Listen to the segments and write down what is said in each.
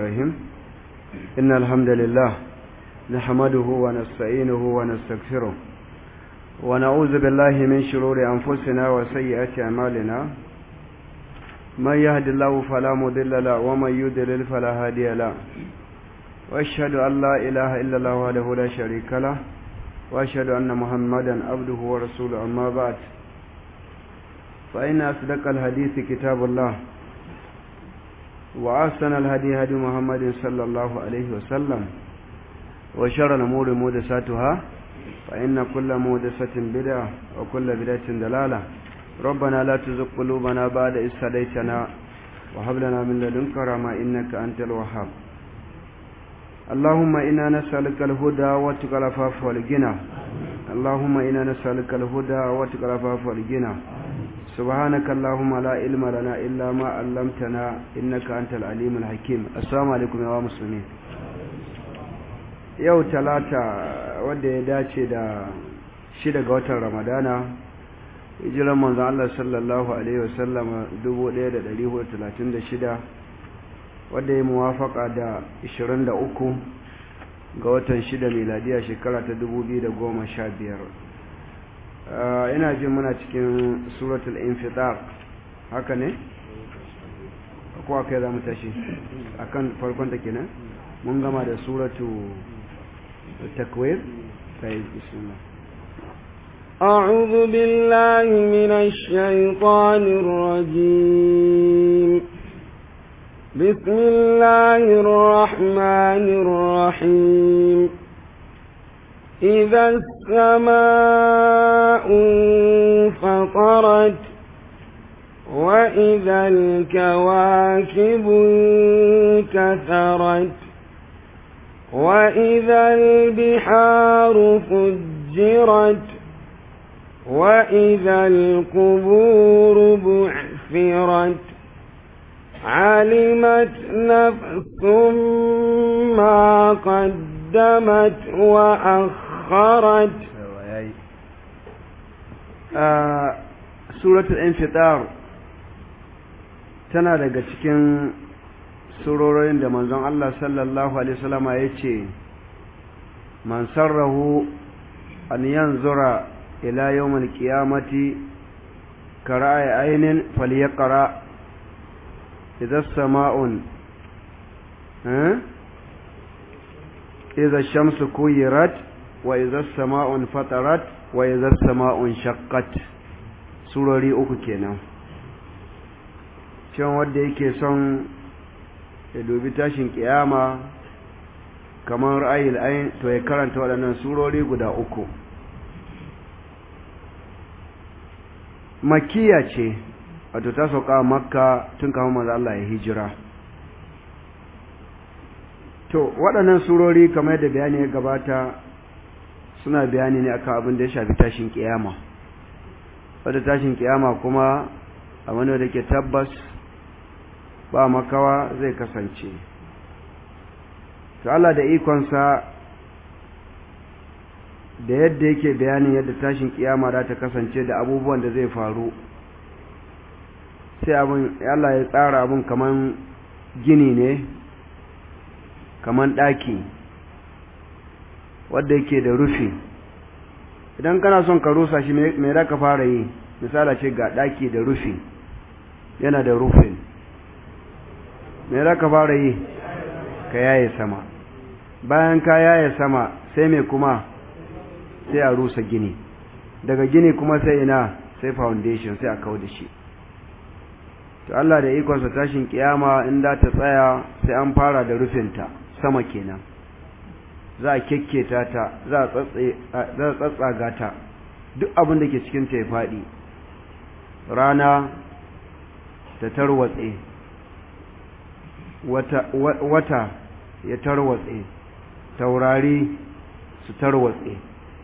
الرحيم إن الحمد لله نحمده ونستعينه ونستغفره ونعوذ بالله من شرور أنفسنا وسيئات أعمالنا من يهد الله فلا مضل له ومن يضلل فلا هادي له وأشهد أن لا إله إلا الله وحده لا شريك له وأشهد أن محمدا عبده ورسوله أما بعد فإن أصدق الحديث كتاب الله وأحسن الهدي هدي محمد صلى الله عليه وسلم وشر الأمور محدثاتها فإن كل محدثة بدعة وكل بدعة دلالة ربنا لا تزغ قلوبنا بعد إذ هديتنا وهب لنا من لدنك رحمة إنك أنت الوهاب اللهم إنا نسألك الهدى واتقى العفاف والغنى اللهم إنا نسألك الهدى واتقى العفاف والغنى سبحانك اللهم لا علم لنا إلا ما علمتنا إنك أنت العليم الحكيم السلام عليكم يا مسلمين yau talata wadda ya dace da shida ga watan ramadana hijiran manzan Allah sallallahu Alaihi wasallama 1436 wadda ya muwafaka da 23 ga watan shida miladiya shekara ta 2015 ina jin muna cikin suratul infitar haka ne? ko aka yi za mu tashi akan farkon ta kenan mun gama da suratu takwir طيب بسم الله أعوذ بالله من الشيطان الرجيم بسم الله الرحمن الرحيم إذا السماء انفطرت وإذا الكواكب انكثرت وإذا البحار فجرت وإذا القبور بعثرت علمت نفس ما قدمت وأخرت آه سورة الانفطار tana daga cikin surorin da manzon Allah sallallahu alaihi wasallam ya ce man sarrahu an yanzura ila yawmil qiyamati kara'a aynin falyaqra idza sama'un eh idza shamsu kuyirat wa idza sama'un fatarat wa idza sama'un shaqqat surori uku kenan cewa wanda yake son ya dubi tashin kiyama kamar ra'ayil ayin to ya karanta waɗannan surori guda uku makiya ce wato ta sauka makka tun kama maza Allah ya hijira to waɗannan surori kamar yadda bayani ya gabata suna bayani ne akan abin da ya shafi tashin kiyama wadda tashin kiyama kuma abin da ke tabbas ba makawa zai kasance to Allah da ikonsa da yadda yake bayanin yadda tashin kiyama za ta kasance da abubuwan da zai faru sai abin Allah ya tsara abin kaman gini ne kaman ɗaki wadda yake da rufi idan kana son ka rusa shi mai za ka fara yi misala ce ga ɗaki da rufi yana da rufin me za ka fara yi ka yaye sama bayan ka yaye sama sai me kuma sai a rusa gini daga gini kuma sai ina sai foundation sai a kawo da shi to Allah da ikonsa tashin kiyama in da ta tsaya sai an fara da rufinta sama kenan za a kekketa ta za a tsatsaga ta duk abin da ke cikin ta ya faɗi rana ta tarwatse wata, wata ya tarwatse taurari su tarwatse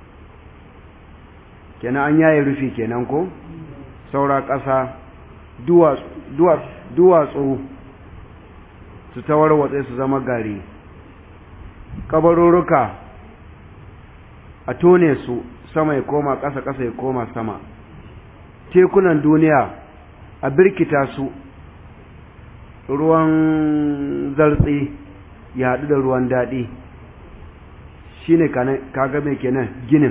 kenan an yaye rufi kenan ko saura ƙasa duwatsu su tawarwatse su zama gari kabarurruka a tone su sama ya koma ƙasa ƙasa ya koma sama tekunan duniya a birkita su ruwan zartsi ya haɗu da ruwan daɗi shine kaga mai kenan ginin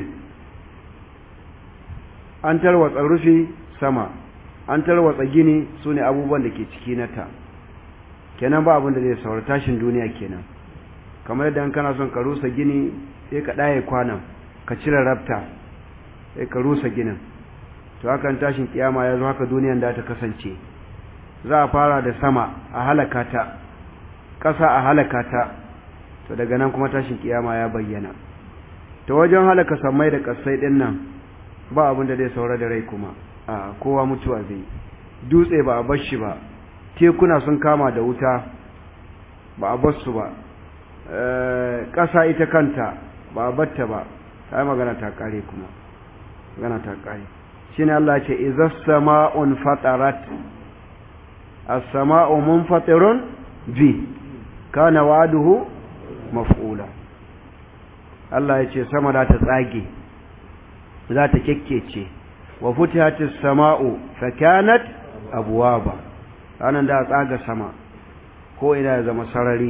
an tarwatsa rufi sama an tarwatsa gini su ne abubuwan da ke ciki na ta kenan ba abin da zai saura tashin duniya kenan kamar yadda kana son ka rusa gini sai ka ɗaye kwanan ka cire rafta sai ka rusa ginin to hakan tashin kiyama ya zo haka duniyan da ta kasance za a fara da sama a halaka ta ƙasa a halaka ta to daga nan kuma tashin kiyama ya bayyana ta wajen halaka sammai da ƙasai ɗin nan ba abin da zai saura da rai kuma a kowa mutuwa zai dutse ba a bar shi ba tekuna sun kama da wuta ba a bar su ba ƙasa ita kanta ba a batta ba ta magana ta ƙare kuma magana ta ƙare shine Allah ce idza sama'un fatarat as-sama'u munfatirun bi kana wa'duhu maf'ula Allah ya ce sama za ta tsage za ta kekkece wa futihatis sama'u fakanat abwaba ranan da tsaga sama ko ina ya zama sarari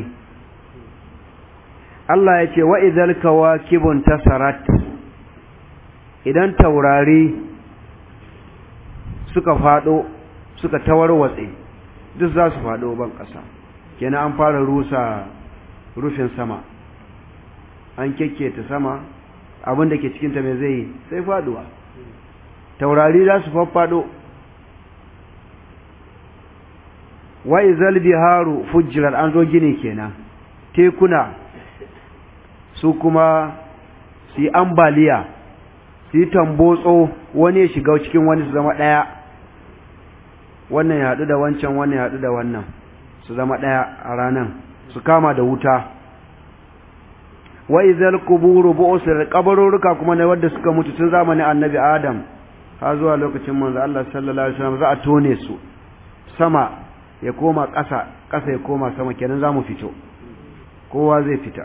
Allah ya ce wa idzal kawakibun tasarat idan taurari suka fado suka tawarwatse duk za su fado ban ƙasa kenan an fara rusa rufin sama an kekketa sama abin da ke cikinta mai zai sai faduwa taurari za su faffado wa izal biharu fujjirar an zo gini kenan tekuna su kuma su yi ambaliya su yi tambotso wani ya shiga cikin wani su zama ɗaya wannan ya haɗu da wancan wannan ya haɗu da wannan su zama ɗaya a ranan su kama da wuta wa izal kuburu bu'usir kabaruruka kuma ne wanda suka mutu tun zamanin annabi adam har zuwa lokacin manzo Allah sallallahu alaihi wasallam za a tone su sama ya koma ƙasa ƙasa ya koma sama kenan zamu fito kowa zai fita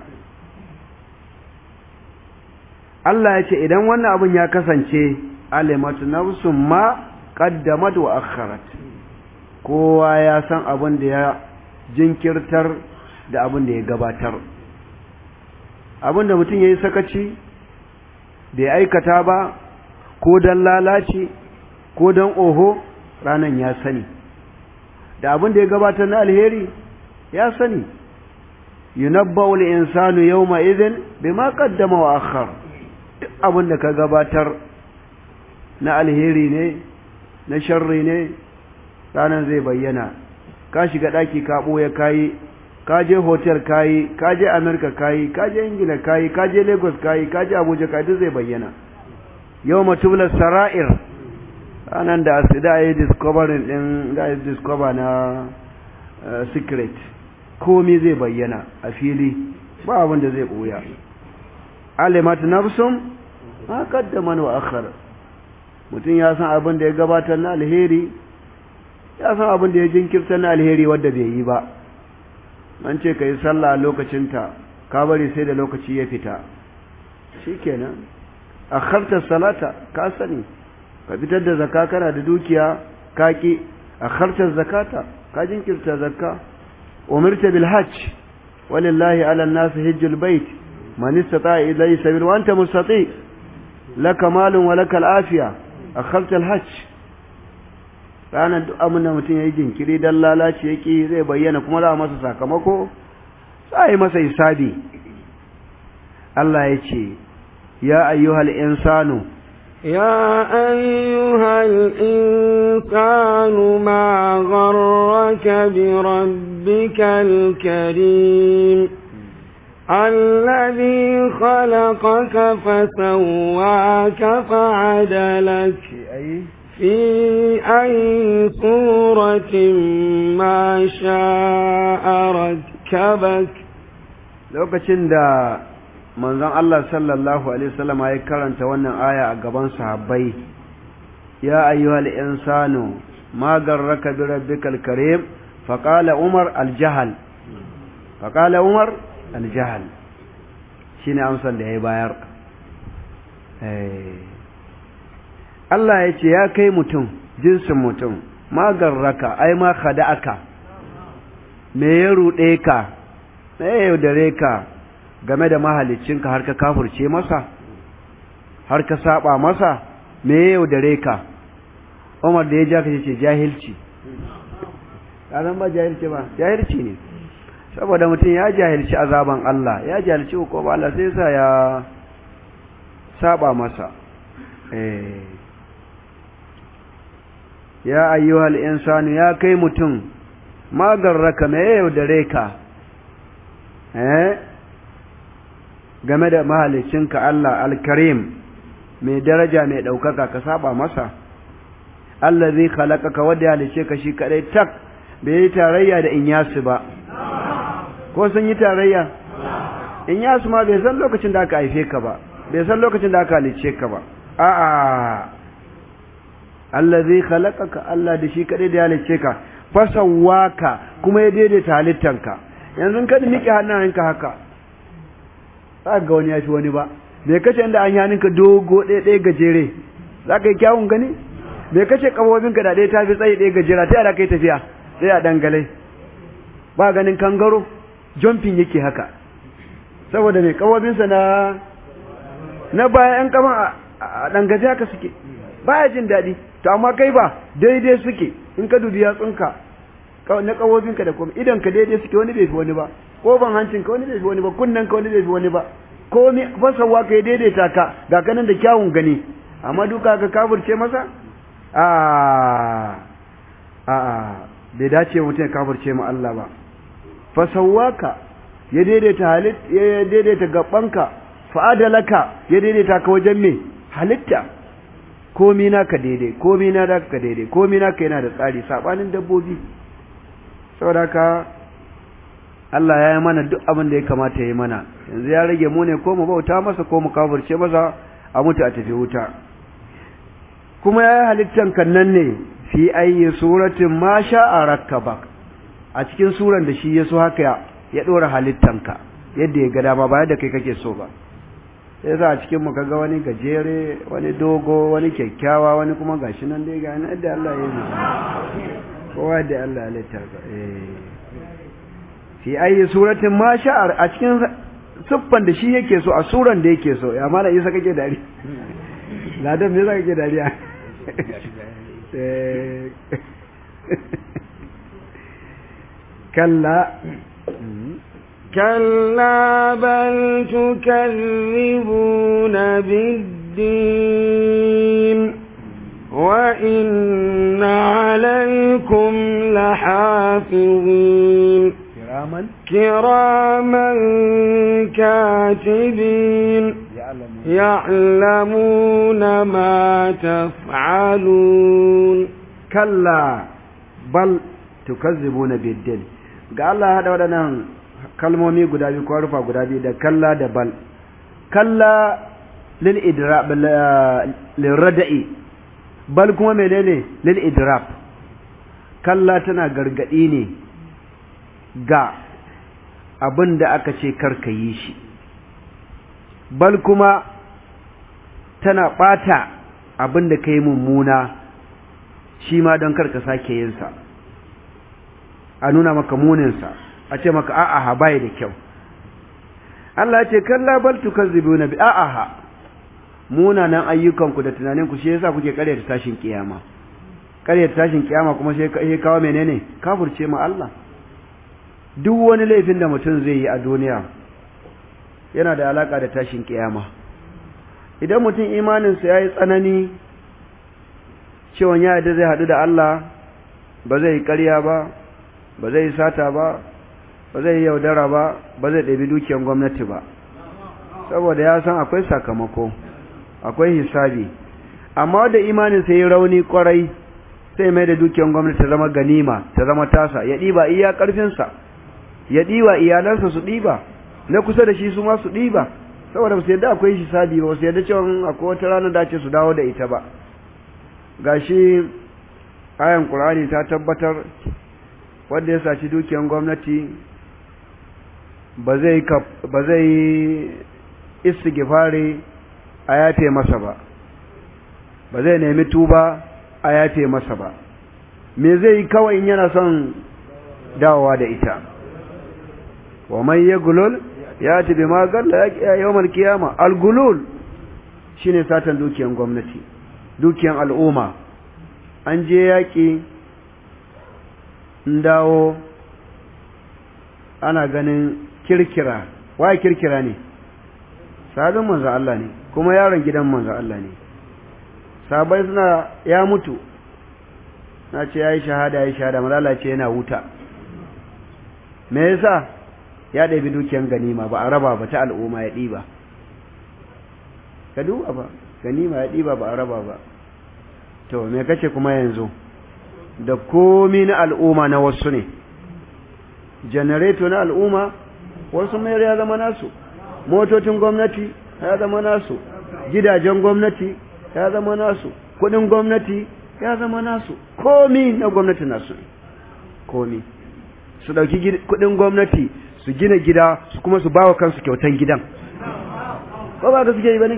Allah ya ce idan wannan abin ya kasance alimatu nafsun ma qaddamat wa akharat kowa ya san abin da ya jinkirtar da abin da ya gabatar abin da mutum ya yi sakaci bai aikata ba ko don lalace ko don oho ranan ya sani da abin da ya gabatar na alheri ya sani yunabba'u al-insanu yawma idhin bima qaddama wa akhar duk abin da ka gabatar na alheri ne na sharri ne ranan zai bayyana ka shiga daki ka boye kayi ka je hotel kayi ka je america kayi ka je ingila kayi ka je lagos kayi ka je abuja kayi duk zai bayyana yau matubula sara'ir ranar da asida ya yi discovering din da ya discover na secret komi zai bayyana a fili ba abin da zai ɓoya alimat nafsun ma kaddama wa akhar mutum ya san abin da ya gabatar na alheri ya san abin da ya jinkirta na alheri wadda bai yi ba an ce ka yi sallah a lokacinta ka bari sai da lokaci ya fita shikenan akharta salata ka sani ka fitar da zakka kana da dukiya ka ki akharta zakata ka jinkirta zakka umirta bil hajj walillahi ala an-nas hajjul bait man istata ilayhi sabil wa anta mustati laka malun wa laka al-afiya akharta al-hajj ranar duk abin da mutum ya yi jinkiri don lalace ya ƙi zai bayyana kuma za a masa sakamako za a yi masa hisabi Allah ya ce ya ayyuhal insanu يا أيها الإنسان ما غرك بربك الكريم الذي خلقك فسواك فعدلك في أي صورة ما شاء ركبك lokacin da manzon Allah sallallahu alaihi wasallam ya karanta wannan aya a gaban sahabbai ya ayyuhal insanu ma garraka bi rabbikal karim faqala umar al-jahl faqala umar al-jahl shine amsar da ya bayar eh Allah ya ce ya kai mutum jinsin mutum ma garraka ai ma khada'aka me ya ruɗe ka me ya yaudare ka game da mahaliccinka har ka kafurce masa har ka saba masa me ya yaudare ka Umar da ya ja ka ce jahilci ƙaran ba jahilci ba jahilci ne saboda mutum ya jahilci azaban Allah ya jahilci hukuma Allah sai sa ya saba masa eh ya ayyuhal insanu ya kai mutum magarraka me ya yaudare ka eh game da mahalicinka Allah alkarim mai daraja mai ɗaukaka ka saba masa Allah zai khalaqaka wanda ya halice ka shi kadai tak bai yi tarayya da inyasu ba ko sun yi tarayya inyasu ma bai san lokacin da aka haife ka ba bai san lokacin da aka halice ka ba a'a Allah zai khalaqaka Allah da shi kadai da ya halice ka fasawaka kuma ya daidaita halittanka yanzu kada miƙe hannayenka haka za ga wani ya fi wani ba bai kace inda an yaninka dogo ɗaya ɗaya gajere za ka yi kyawun gani bai kace ƙabobinka da ɗaya ta fi tsaye ɗaya gajera ta yada kai tafiya sai a dangale ba ganin kangaro jumping yake haka saboda mai ƙabobinsa na na baya ƴan kaman a dangaje haka suke baya jin daɗi to amma kai ba daidai suke in ka dubi yatsunka na ƙabobinka da kuma idan ka daidai suke wani bai fi wani ba ko ban hancin ka wani bai fi wani ba kunnen ka wani bai fi wani ba ko mi fasawa ka ya daidaita ka ga kanan da kyawun gani amma duka ka kafirce masa a a bai dace mutum ya kafirce ma Allah ba fasawa ka ya daidaita halit ya daidaita gabanka fa'adalaka ya daidaita ka wajen me halitta komi naka daidai komi na da ka daidai komi naka yana da tsari sabanin dabbobi saboda ka Allah ya yi mana duk abin da ya kamata ya yi mana yanzu ya rage mu ne ko mu bauta masa ko mu kafirce masa a mutu a tafi wuta kuma ya yi halittan kannan ne fi ayyi suratin ma sha'a rakkabak a cikin suran da shi ya so haka ya dora halittanka yadda ya ga dama ba yadda kai kake so ba sai sa a cikin mu kaga wani gajere wani dogo wani kyakkyawa wani kuma gashi nan dai ga yadda Allah ya yi kowa da Allah ya littafa eh fi ayi suratin ma sha'ar a cikin siffan da shi yake so a suran da yake so ya mala isa kake dari ladan me zaka kake dariya kalla كلا بل تكذبون بالدين وإن عليكم لحافظين kiraman كراما كاتبين يعلمون ما تفعلون kalla bal tukazzibuna biddin ga Allah ya hada waɗannan kalmomi guda biyu ko rufa guda biyu da kalla da bal kalla lil idrab lil rada'i bal kuma menene lil idrab kalla tana gargadi ne ga abin da aka ce karka yi shi bal kuma tana ɓata abin da ka yi mummuna shi ma don karka sake yinsa a nuna maka muninsa a ce maka a'aha bai da kyau Allah ce kalla bal tukazzibuna bi a'aha munanan ayyukanku da tunaninku shi yasa kuke karyata tashin kiyama karyata tashin kiyama kuma sai kawo menene kafirce ma Allah duk wani laifin da mutum zai yi a duniya yana da alaka da tashin kiyama idan mutum imaninsa ya yi tsanani cewa ya yadda zai haɗu da Allah ba zai yi ƙarya ba ba zai yi sata ba ba zai yi yaudara ba ba zai ɗabi dukiyar gwamnati ba saboda ya san akwai sakamako akwai hisabi amma da imaninsa ya yi rauni kwarai sai mai da dukiyar gwamnati ta zama ganima ta zama tasa ya ɗiba iya ƙarfinsa ya ɗiba iyalansa su ɗiba na kusa da shi su ma su ɗiba saboda ba su yadda akwai hisabi ba su yadda cewa akwai wata rana da ce su dawo da ita ba gashi ayan qur'ani ta tabbatar wanda ya saci dukiyar gwamnati ba zai ba zai istighfari a yafe masa ba ba zai nemi tuba a yafe masa ba me zai yi kawai in yana son dawowa da ita wa man yaghlul yati bima galla yawmal qiyama al-gulul shine satan dukiyan gwamnati dukiyan al'umma an je yaki dawo ana ganin kirkira waye kirkira ne sabon manzo Allah ne kuma yaron gidan manzo Allah ne sabai suna ya mutu na ce yayi shahada yayi shahada malala ce yana wuta me yasa ya ɗabi dukiyan ganima ba a raba ba ta al'umma ya ɗiba ka duba ba ganima ya ɗiba ba a raba ba to me kace kuma yanzu da komi na al'umma na wasu ne janareto na al'umma wasu mayar ya zama nasu motocin gwamnati ya zama nasu gidajen gwamnati ya zama nasu kudin gwamnati ya zama nasu komi na gwamnati nasu komi su dauki kudin gwamnati su gina gida su kuma su bawa kansu kyautan gidan ba ba ka suke yi ba ne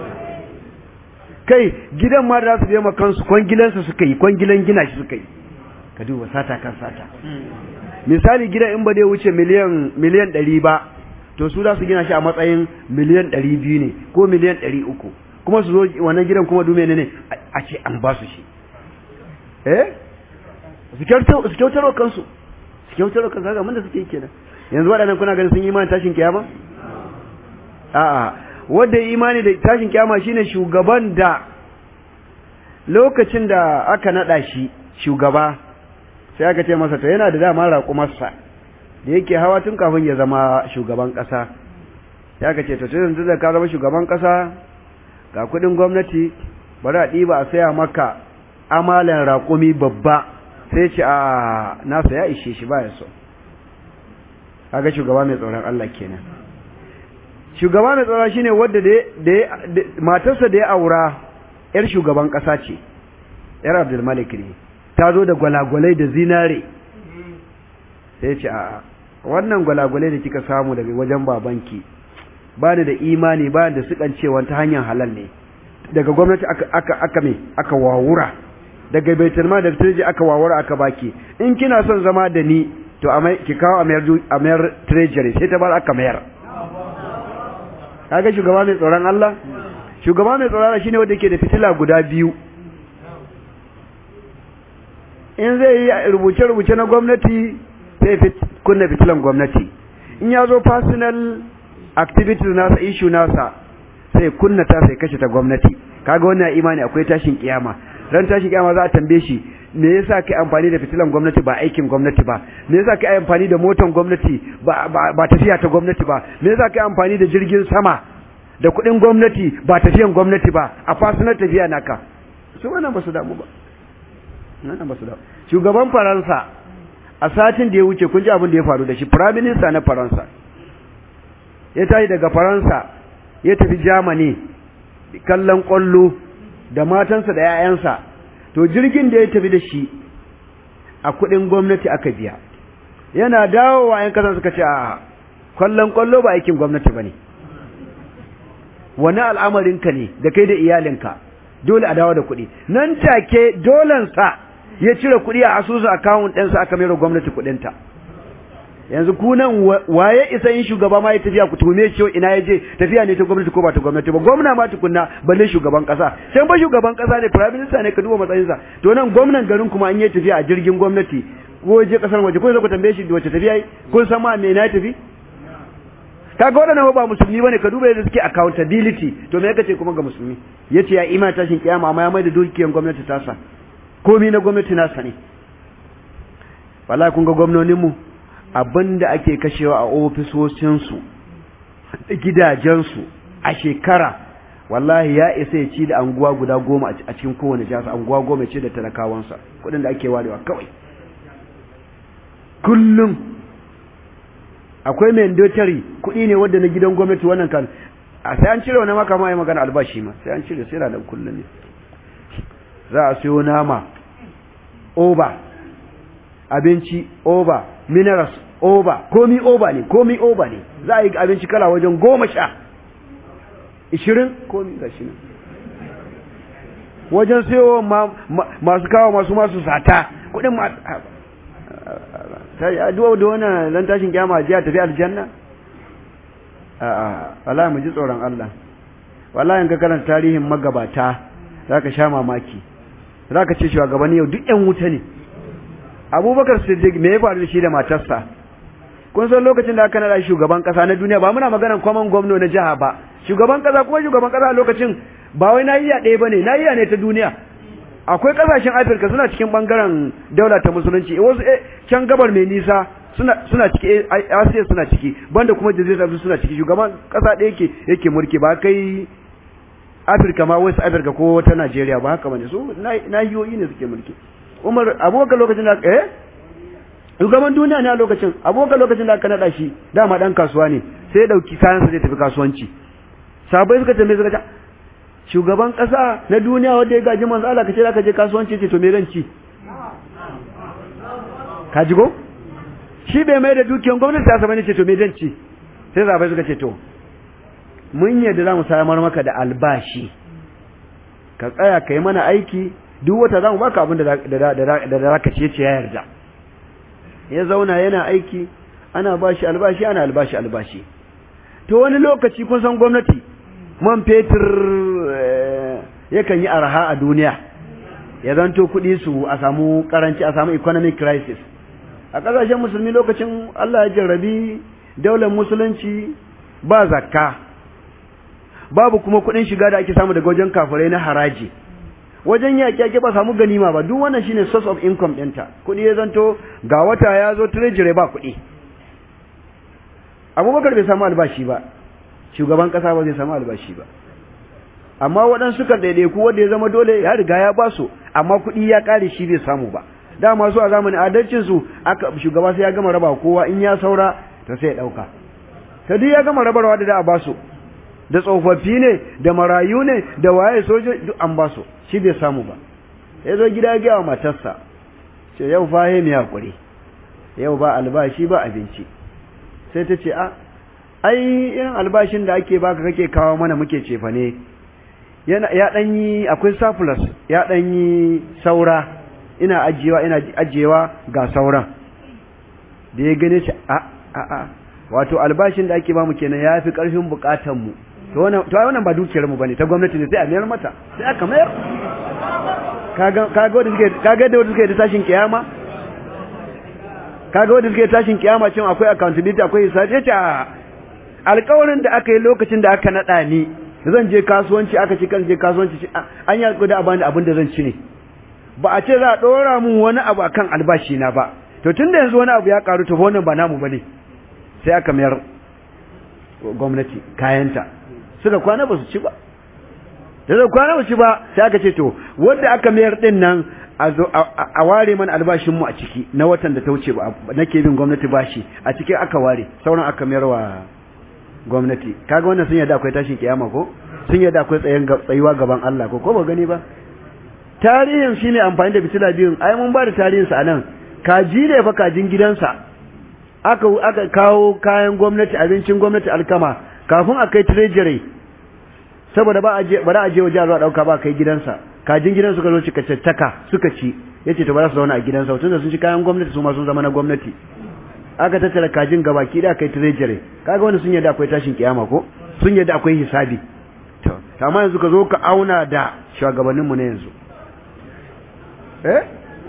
kai gidan ma da su biya kansu kwangilansa suka yi kwangilan gina shi suka yi ka duba sata kan sata misali gidan in ba dai wuce miliyan miliyan ɗari ba to su za su gina shi a matsayin miliyan ɗari biyu ne ko miliyan ɗari uku kuma su zo wannan gidan kuma dume ne ne a ce an ba su shi eh su kyautar wa kansu su kyautar wa kansu haka mun da suke yi kenan yanzu waɗannan kuna ganin sun yi imanin tashin kiyama a'a wanda ya imani da tashin kiyama shine shugaban da lokacin da aka naɗa shi shugaba sai aka ce masa to yana da dama raƙumarsa da yake hawa tun kafin ya zama shugaban ƙasa sai aka ce to tun da ka zama shugaban ƙasa ga kuɗin gwamnati bari a ɗiba a saya maka amalan raƙumi babba sai ce a nasa ya ishe shi baya so kaga shugaba mai tsoron Allah kenan shugaba mai tsoron shine wanda da matarsa da ya aura yar shugaban ƙasa ce yar Abdul Malik ne ta zo da gwalagwalai da zinare sai ce a wannan gwalagwalai da kika samu daga wajen babanki ba ni da imani ba da sukan cewa ta hanyar halal ne daga gwamnati aka aka aka me aka wawura daga baitul mal da treasury aka wawura aka baki in kina son zama da ni to a ki kawo a mayar a mayar treasury sai ta bar aka mayar kaga shugaba mai tsoron Allah shugaba mai tsoron Allah shine wanda yake da fitila guda biyu in zai yi rubuce-rubuce na gwamnati sai kunna fitilan gwamnati in ya zo personal activities nasa issue nasa sai kunna ta sai kashe ta gwamnati kaga wannan imani akwai tashin kiyama ran tashin kiyama za a tambaye shi me yasa kai amfani da fitilan gwamnati ba aikin gwamnati ba me yasa kai amfani da motan gwamnati ba ba tafiya ta gwamnati ba me yasa kai amfani da jirgin sama da kuɗin gwamnati ba tafiyan gwamnati ba a personal tafiya naka su wannan ba su damu ba nan ba su da shugaban faransa a satin da ya wuce kun ji abin da ya faru da shi prime minister na faransa ya tashi daga faransa ya tafi germany kallon kwallo da matansa da 'ya'yansa to jirgin da ya tafi da shi a kudin gwamnati aka biya yana dawowa yan kasan suka ce a kallon kwallo ba aikin gwamnati ba ne wani al'amarinka ne da kai da iyalinka dole a dawo da kuɗi nan take dolensa ya cire kuɗi a asusu akawun ɗinsa aka mera gwamnati kuɗinta yanzu ku nan waye isa yin shugaba ma ya tafiya ku tuhume shi ina ya je tafiya ne ta gwamnati ko ba ta gwamnati ba gwamna ma tukunna balle shugaban kasa can ba shugaban kasa ne prime minister ne ka duba matsayinsa to nan gwamnan garin kuma an yi tafiya a jirgin gwamnati ko je kasar waje ko ku tambaye shi wace tafiya yi kun san ma me na tafi kaga waɗannan ba musulmi bane ka duba yadda suke accountability to me kace kuma ga musulmi yace ya ima tashin kiyama amma ya mai da dukiyar gwamnati tasa komai na gwamnati nasa ne wallahi kun ga gwamnonin mu abinda ake kashewa a ofisoshin su gidajen su a shekara wallahi ya isa ya ci da anguwa guda goma a cikin kowane jihar anguwa goma ce da talakawansa kuɗin da ake warewa kawai kullum akwai mandatory kuɗi ne wanda na gidan gwamnati wannan kan a sai an cire wani maka ma yi magana albashi ma sai an cire sai da kullum ne za a siyo nama oba abinci oba minerals oba komi oba ne komi oba ne za a yi abinci kala wajen goma sha ishirin komi ga shi wajen siyo masu kawo masu masu sata kuɗin sai a duwa da wannan dan tashin kiyama ji a tafi aljanna a'a wallahi mu ji tsoron Allah wallahi in ka karanta tarihin magabata zaka sha mamaki zaka ce shugabanni yau duk ƴan wuta ne Abubakar Siddiq me ya faru da shi da matarsa kun san lokacin da aka nada shugaban kasa na duniya ba muna maganar common gwamna na jiha ba shugaban kasa kuma shugaban kasa a lokacin ba wai nahiya ɗaya bane nahiya ne ta duniya akwai kasashen Afirka suna cikin bangaren daula ta musulunci wasu can gabar mai nisa suna suna ciki Asiya suna ciki banda kuma Jazeera suna ciki shugaban kasa ɗaya yake yake mulki ba kai Afirka ma West Africa ko ta Najeriya ba haka bane su nahiyoyi ne suke mulki Umar Abubakar lokacin da eh shugaban duniya ne a lokacin Abubakar lokacin da aka nada shi dama dan kasuwa ne sai ya dauki kayansa zai tafi kasuwanci sabai suka tambaye suka ce shugaban kasa na duniya wanda ya gaji manzo Allah kace zaka je kasuwanci ce to me zan ci ka ji go shi bai mai da dukiyar gwamnati ta saba ne ce to me zan ci sai sabai suka ce to mun yadda za mu samar maka da albashi ka tsaya ka yi mana aiki duk wata za mu baka abin da za ka ce ce ya yarda ya zauna yana aiki ana bashi albashi ana albashi albashi to wani lokaci kun san gwamnati man fetur yakan yi arha a duniya ya zanto kuɗi su a samu karanci a samu economic crisis a ƙasashen musulmi lokacin Allah ya jarrabi daular musulunci ba zakka babu kuma kuɗin shiga da ake samu daga wajen kafirai na haraji wajen yaƙi ake ba samu ganima ba duk wannan shine source of income ɗinta kuɗi ya zanto ga wata ya zo treasury ba kuɗi abubakar bai samu albashi ba shugaban ƙasa ba zai samu albashi ba amma waɗansu kan ɗaiɗaiku wanda ya zama dole ya riga ya ba su amma kuɗi ya ƙare shi bai samu ba dama su a zamanin adalcin su aka shugaba sai ya gama raba kowa in ya saura to sai ya ɗauka ta duk ya gama rabarwa da da a ba su da tsofaffi ne da marayu ne da waye soja duk an ba su shi bai samu ba ya zo gida ya wa matarsa ce yau fa he mai hakuri yau ba albashi ba abinci sai ta ce a ai irin albashin da ake baka kake kawo mana muke cefa ne yana ya dan yi akwai surplus ya dan yi saura ina ajiyewa ina ajiyewa ga sauran da ya gane shi a a a wato albashin da ake bamu kenan yafi karfin bukatun mu to wannan to wannan ba dukiyar mu bane ta gwamnati ne sai a mayar mata sai aka mayar kaga kaga wanda suke kaga da wanda suke da tashin kiyama kaga wanda suke tashin kiyama cin akwai accountability akwai hisabi yace alƙawarin da aka yi lokacin da aka nada ni zan je kasuwanci aka ci kan je kasuwanci an yi alƙawari a bani abin da zan ci ne ba a ce za a ɗora mun wani abu akan albashi na ba to tunda yanzu wani abu ya karu to wannan ba namu bane sai aka mayar gwamnati kayanta suka kwana ba su ci ba da zai kwana ba ci ba sai aka ce to wanda aka mayar din nan a ware mana albashin mu a ciki na watan da ta wuce ba nake bin gwamnati bashi a ciki aka ware sauran aka mayar wa gwamnati kaga wannan sun yadda akwai tashin kiyama ko sun yadda akwai tsayen tsayuwa gaban Allah ko ko ba gani ba tarihin shine amfani da fitila biyun ai mun ba da tarihin sa anan kaji ne fa kajin gidansa aka aka kawo kayan gwamnati abincin gwamnati alkama kafin a kai treasury saboda ba a je ba a je waje a dauka ba kai gidansa kajin gidan suka zo cika caccaka suka ci yace to ba za su zauna a gidansa tunda sun ci kayan gwamnati su ma sun zama na gwamnati aka tattara kajin gabaki da kai treasury kaga wanda sun yadda akwai tashin kiyama ko sun yadda akwai hisabi to amma yanzu ka zo ka auna da shugabannin mu ne yanzu eh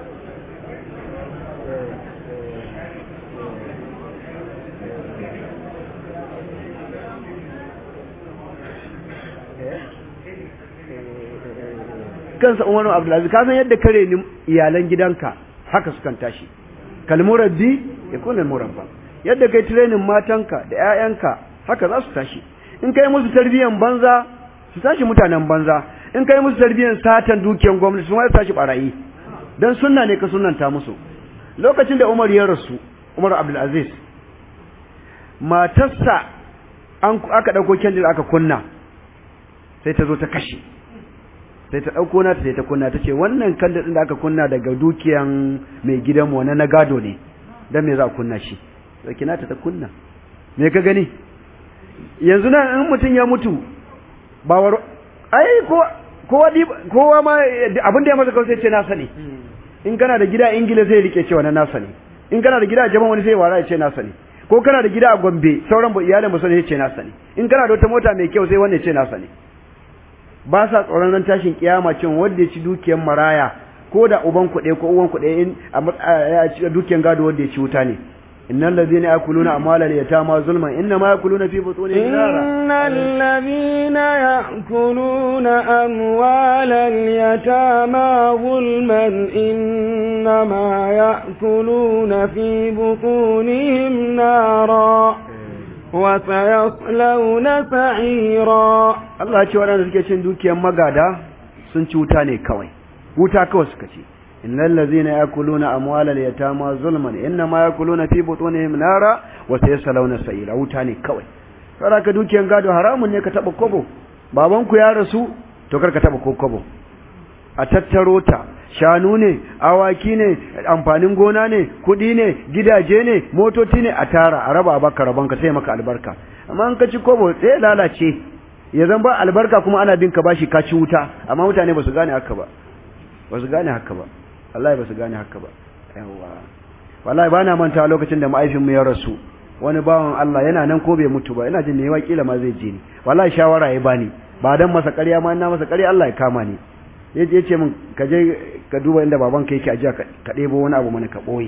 kansa Umaru Abdulaziz ka san yadda kare ni iyalan gidanka haka sukan tashi kalmurabbi ya kuna murabba yadda kai training matanka da ƴaƴanka haka za su tashi in kai musu tarbiyan banza su tashi mutanen banza in kai musu tarbiyan satan dukiyan gwamnati su ma su tashi barayi dan sunna ne ka sunnanta musu lokacin da Umar ya rasu Umar Abdulaziz matarsa an aka dauko kendil aka kunna sai ta zo ta kashe sai ta ɗauko nata sai ta kunna ta ce wannan kandil ɗin da aka kunna daga dukiyan mai gidanmu wani na gado ne don me za a kunna shi ɗauki nata ta kunna me ka gani yanzu nan in mutum ya mutu ba war ai kowa kowa ma abin da ya masa kawai sai ce nasa ne in kana da gida ingila zai rike cewa na nasa ne in kana da gida a jaban wani sai wara ya ce nasa ne ko kana da gida a Gombe sauran iyalin ba ya ce nasa ne in kana da wata mota mai kyau sai wanda ya ce nasa ne ba sa tsoron ran tashin kiyama cin wanda ya ci dukiyar maraya ko da uban kuɗe ko uwan kuɗe in a dukiyar gado wanda ya ci wuta ne innal ladhina yakuluna amwalal yatama zulman inma yakuluna fi butunihim nara innal ladhina yakuluna amwalal yatama zulman inma yakuluna fi butunihim nara وسيصلون سعيرا Allah ya ce waɗanda suke cin dukiyar magada sun ci wuta ne kawai wuta kawai suka ce innal ladzina yakuluna amwalal yatama zulman inma yakuluna fi butunihim nara wa sayaslawna sa'ira wuta ne kawai saboda ka dukiyar gado haramun ne ka taba kobo baban ku ya rasu to kar ka taba kobo a tattaro ta shanu ne awaki ne amfanin gona ne kudi ne gidaje ne motoci ne a tara a raba baka rabanka sai maka albarka amma in ka ci kobo sai lalace ya zan ba albarka kuma ana bin ka bashi ka ci wuta amma mutane ba su gane haka ba ba su gane haka ba wallahi ba su gane haka ba yawa wallahi ba na manta lokacin da ma'aifinmu ya rasu wani bawan Allah yana nan ko bai mutu ba ina jin me kila ma zai je ni wallahi shawara ya bani ba dan masa ƙarya ma ina masa ƙarya Allah ya kama ni ya ce min ka je ka duba inda baban ka yake ajiya ka ɗebo wani abu mana ka ɓoye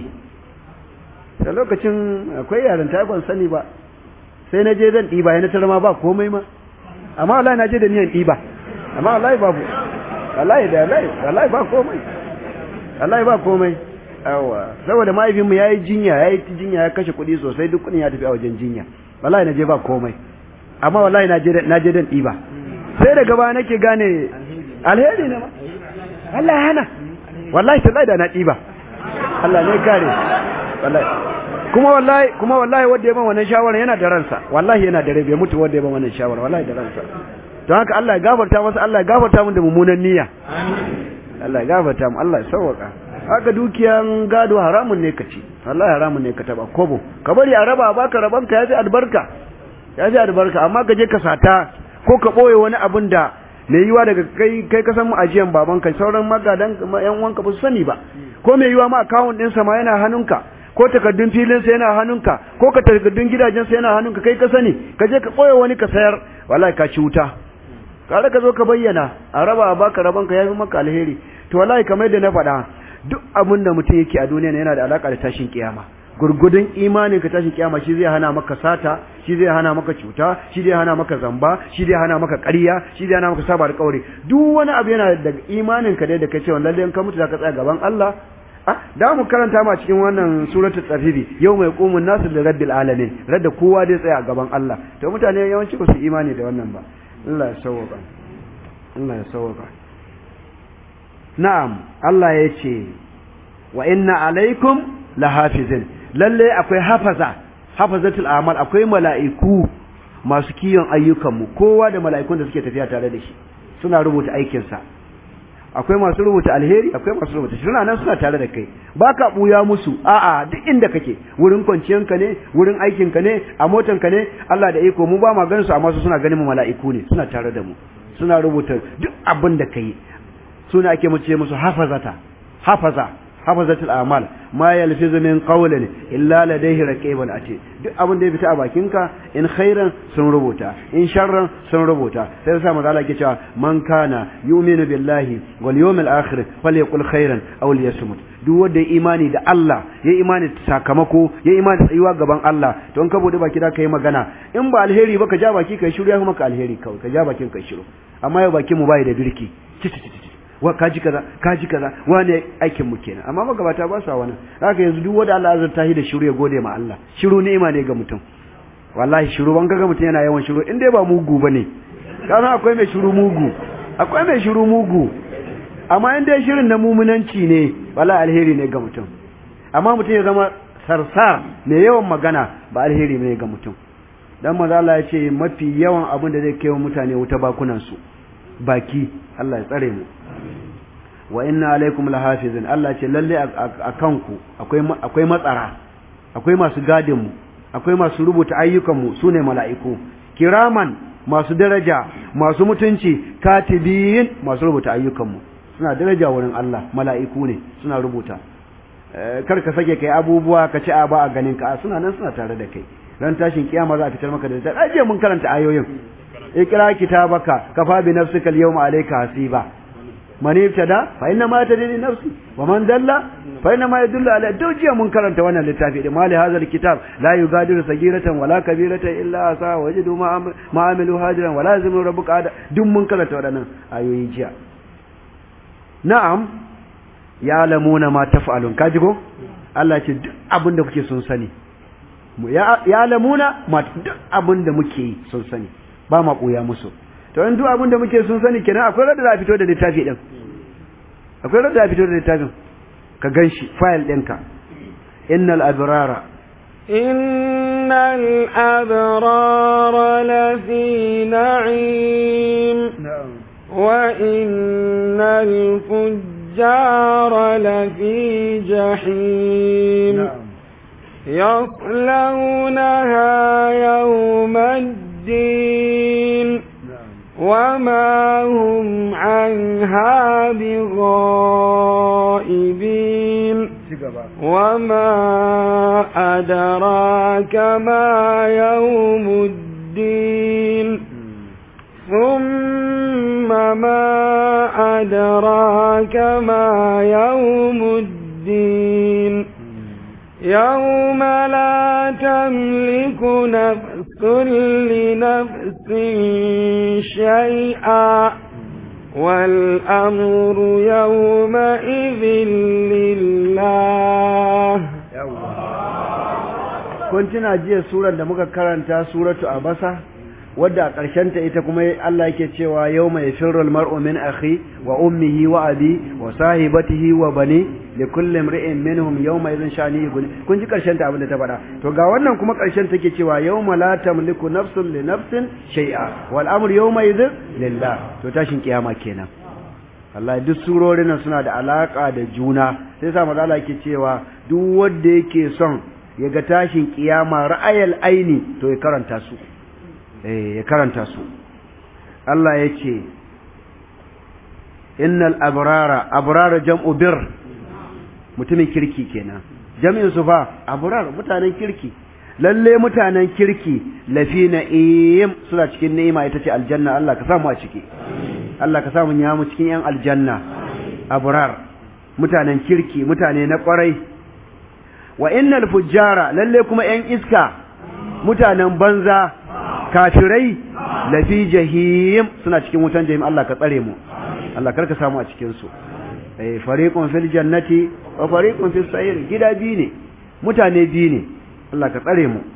da lokacin akwai yaran ta ban sani ba sai na je zan ɗiba ya na tarama ba komai ma amma wallahi na je da niyan ɗiba amma wallahi babu wallahi da wallahi wallahi ba komai wallahi ba komai yawa saboda mahaifinmu ya yi jinya ya yi jinya ya kashe kuɗi sosai duk kuɗin ya tafi a wajen jinya wallahi na je ba komai amma wallahi na je dan ɗiba sai daga baya nake gane alheri ne ma Allah ya hana wallahi tallahi da na ɗiba Allah ne kare wallahi kuma wallahi kuma wallahi wanda ya ban wannan shawara yana da ransa wallahi yana da rai bai mutu wanda ya ban wannan shawara wallahi da ransa don haka Allah ya gafarta masa Allah ya gafarta mun da mummunan niyya Allah ya gafarta mu Allah ya sauwaka haka dukiyan gado haramun ne ka ci wallahi haramun ne ka taba kobo ka bari a raba baka rabanka ya ji albarka ya ji albarka amma ka je ka sata ko ka boye wani abin da mai yiwa daga kai kai ka san mu ajiyan babanka sauran magadan yan uwanka ba su sani ba ko mai yiwa ma account ɗinsa ma yana hannunka ko takardun filinsa yana hannunka ko ka takardun gidajensa yana hannunka kai ka sani ka je ka ɓoye wani ka sayar wallahi ka ci wuta kare ka zo ka bayyana a raba a baka rabanka ya fi maka alheri to wallahi kamar yadda na faɗa duk abin da mutum yake a duniya yana da alaka da tashin kiyama gurgudun imanin ka tashin kiyama shi zai hana maka sata shi zai hana maka cuta shi zai hana maka zamba shi zai hana maka ƙarya shi zai hana maka saba da kaure duk wani abu yana da imanin ka dai da kai cewa lalle in ka mutu zaka tsaya gaban Allah ah da mu karanta ma cikin wannan suratul tsafiri yau mai qumun nasu da rabbil alamin radda kowa dai tsaya gaban Allah to mutane yawanci ba su imani da wannan ba Allah ya sauka Allah ya sauka na'am Allah ya ce wa inna alaikum lahafizin lalle akwai hafaza hafazatul amal akwai mala'iku masu kiyon ayyukanmu kowa da mala'ikun da suke tafiya tare da shi suna rubuta aikinsa akwai masu rubuta alheri akwai masu rubuta suna nan suna tare da kai baka buya musu a'a duk inda kake wurin kwanciyanka ne wurin aikinka ne a motanka ne Allah da iko mu ba ma ganin su amma su suna ganin mu mala'iku ne suna tare da mu suna rubuta duk abin da kai suna ake mu ce musu hafazata hafaza hafazatul amal ma yalfizu min qawlin illa ladayhi raqibun ati duk abin da ya fita a bakinka in khairan sun rubuta in sharran sun rubuta sai sa manzo Allah yake cewa man kana yu'minu billahi wal yawmil akhir falyaqul khairan aw liyasmut duk wanda ya imani da Allah ya imani da sakamako ya imani da tsayuwa gaban Allah to in ka bude baki da kai magana in ba alheri ba ka ja baki kai shiru ya kuma ka alheri kawai ka ja bakin kai shiru amma yau bakin mu bai da birki wa kaji kaza kaji kaza wane aikin mu kenan amma magabata ba sa wannan haka yanzu duk wanda Allah azurta shi da shiru ya gode ma Allah shiru ni'ima ne ga mutum wallahi shiru ban ga mutum yana yawan shiru in dai ba mugu bane kana akwai mai shiru mugu akwai mai shiru mugu amma in dai shirin na mumunanci ne wallahi alheri ne ga mutum amma mutum ya zama sarsar mai yawan magana ba alheri ne ga mutum dan manzo Allah ya ce mafi yawan abin da zai kai wa mutane wuta bakunan su baki Allah ya tsare mu wa inna alaikum lahafizin Allah ce lalle a kanku akwai akwai matsara akwai masu gadin mu akwai masu rubuta ayyukan mu sune mala'iku kiraman masu daraja masu mutunci katibin masu rubuta ayyukan mu suna daraja wurin Allah mala'iku ne suna rubuta kar ka sake kai abubuwa ka ci a ba a ganin ka suna nan suna tare da kai ran tashin kiyama za a fitar maka da littafi aje mun karanta ayoyin ikra kitabaka kafa bi nafsika al-yawma alayka hasiba man ibtada fa inna ma tadri nafsi wa man dalla fa inna ma yadullu ala dawjiya mun karanta wannan littafi da mali hadha al-kitab la yugadiru sagiratan wala kabiratan illa asa wajidu ma amilu hadiran wala yazimu rabbuka ada duk mun karanta wadannan ayoyi jiya na'am ya lamuna ma taf'alun kaji ko Allah ce duk abin da kuke sun sani ya lamuna ma duk abin da muke yi sun sani ba ma koya musu to in duk abin da muke sun sani kenan akwai rada za a fito da littafi din akwai rada za a fito da littafin ka ganshi file ɗinka innal abrara innal abrara lafi na'im wa innal fujjara lafi jahim يصلونها يوم الدين وما هم عنها بغائبين وما أدراك ما يوم الدين ثم ما أدراك ما يوم الدين يوم لا تملك نفس لنفس شيئا والأمر يومئذ لله kun tuna jiya surar da muka karanta suratu abasa wadda a ƙarshenta ita kuma Allah yake cewa yau mai firul mar'u min akhi wa ummihi wa abi wa sahibatihi wa bani li kulli imri'in minhum yawma idhin shani yughni kun ji ƙarshen ta abin da ta faɗa to ga wannan kuma ƙarshen take cewa yawma la tamliku nafsun li nafsin shay'a wal amru yawma idhin lillah to tashin kiyama kenan Allah duk surorin nan suna da alaka da juna sai sa maza Allah yake cewa duk wanda yake son ya ga tashin kiyama ra'ayal aini to ya karanta su ya karanta su Allah ya ce innal abrara abrara jam'u bir mutumin kirki kenan jami'in su fa abrar mutanen kirki lalle mutanen kirki lafi na'im suna cikin ni'ima ita ce aljanna Allah ka samu a ciki Allah ka samu ya mu cikin yan aljanna abrar mutanen kirki mutane na kwarai wa innal fujjara lalle kuma yan iska mutanen banza kafirai lafi jahim suna cikin wutan jahim Allah ka tsare mu Allah karka samu a cikin su eh fariqun fil jannati wa fariqun fis sa'ir gida bi ne mutane bi ne Allah ka tsare mu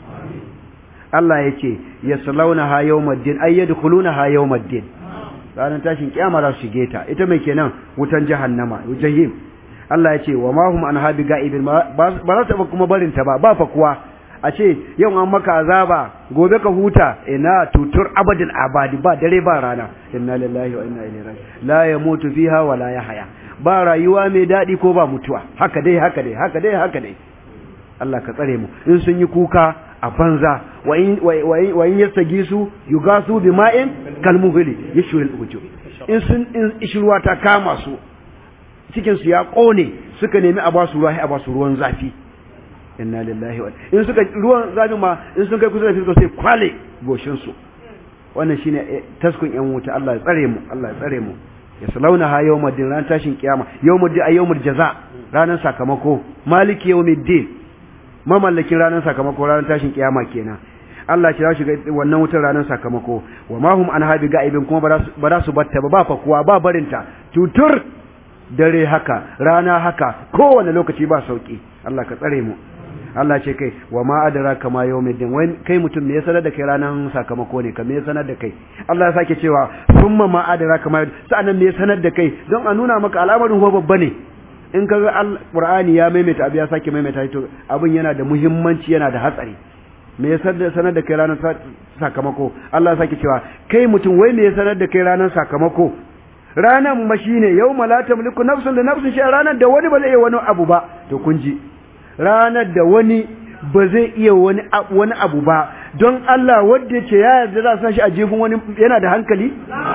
Allah yake yaslaunaha yawmaddin ay yadkhulunaha yawmaddin ranar tashin kiyama za su shige ta ita mai kenan wutan jahannama jahim Allah ya ce wa ma hum an habi ga'ibin ba za ta kuma barin ta ba ba fa kuwa a ce yau an maka azaba gobe ka huta ina tutur abadin abadi ba dare ba rana inna lillahi wa inna ilaihi raji'un la yamutu fiha wa la yahya ba rayuwa mai dadi ko ba mutuwa haka dai haka dai haka dai haka dai Allah ka tsare mu in sun yi kuka a banza wa in wa in yastagisu yugasu bima'in kalmuhli yashwil wujub in sun in ishruwa ta kama su cikin su ya kone suka nemi a basu ruwa a basu ruwan zafi inna lillahi wa in suka ruwan zafi ma in sun kai kusa da fisko sai kwale goshin su wannan shine taskun yan wuta Allah ya tsare mu Allah ya tsare mu ya salauna ha yawmuddin ran tashin kiyama yawmuddin ay yawmul jaza ranar sakamako maliki yawmiddin mamallakin ranar sakamako ranar tashin kiyama kenan Allah ya shiga wannan wutar ranar sakamako wa ma hum an habi ga'ibin kuma ba za su batta ba ba fa kuwa ba barinta tutur dare haka rana haka kowane lokaci ba sauki Allah ka tsare mu Allah ce kai wa ma adraka ma yawmiddin wai kai mutum me ya sanar da kai ranan sakamako ne ka me ya sanar da kai Allah ya sake cewa summa ma adraka ma sa'annan me ya sanar da kai don a nuna maka al'amarin ko babba ne in ka ga Qur'ani ya maimaita abu ya sake maimaita to abin yana da muhimmanci yana da hatsari me ya sanar da kai ranar sakamako Allah ya sake cewa kai mutum wai me ya sanar da kai ranar sakamako ranan ma shine yawma la tamliku nafsun li nafsin shay'an ranar da wani ba zai iya wani abu ba to kun ji ranar da wani ba zai iya wani wani abu ba don Allah wanda ce ya yarda za sa shi a jefin wani yana da hankali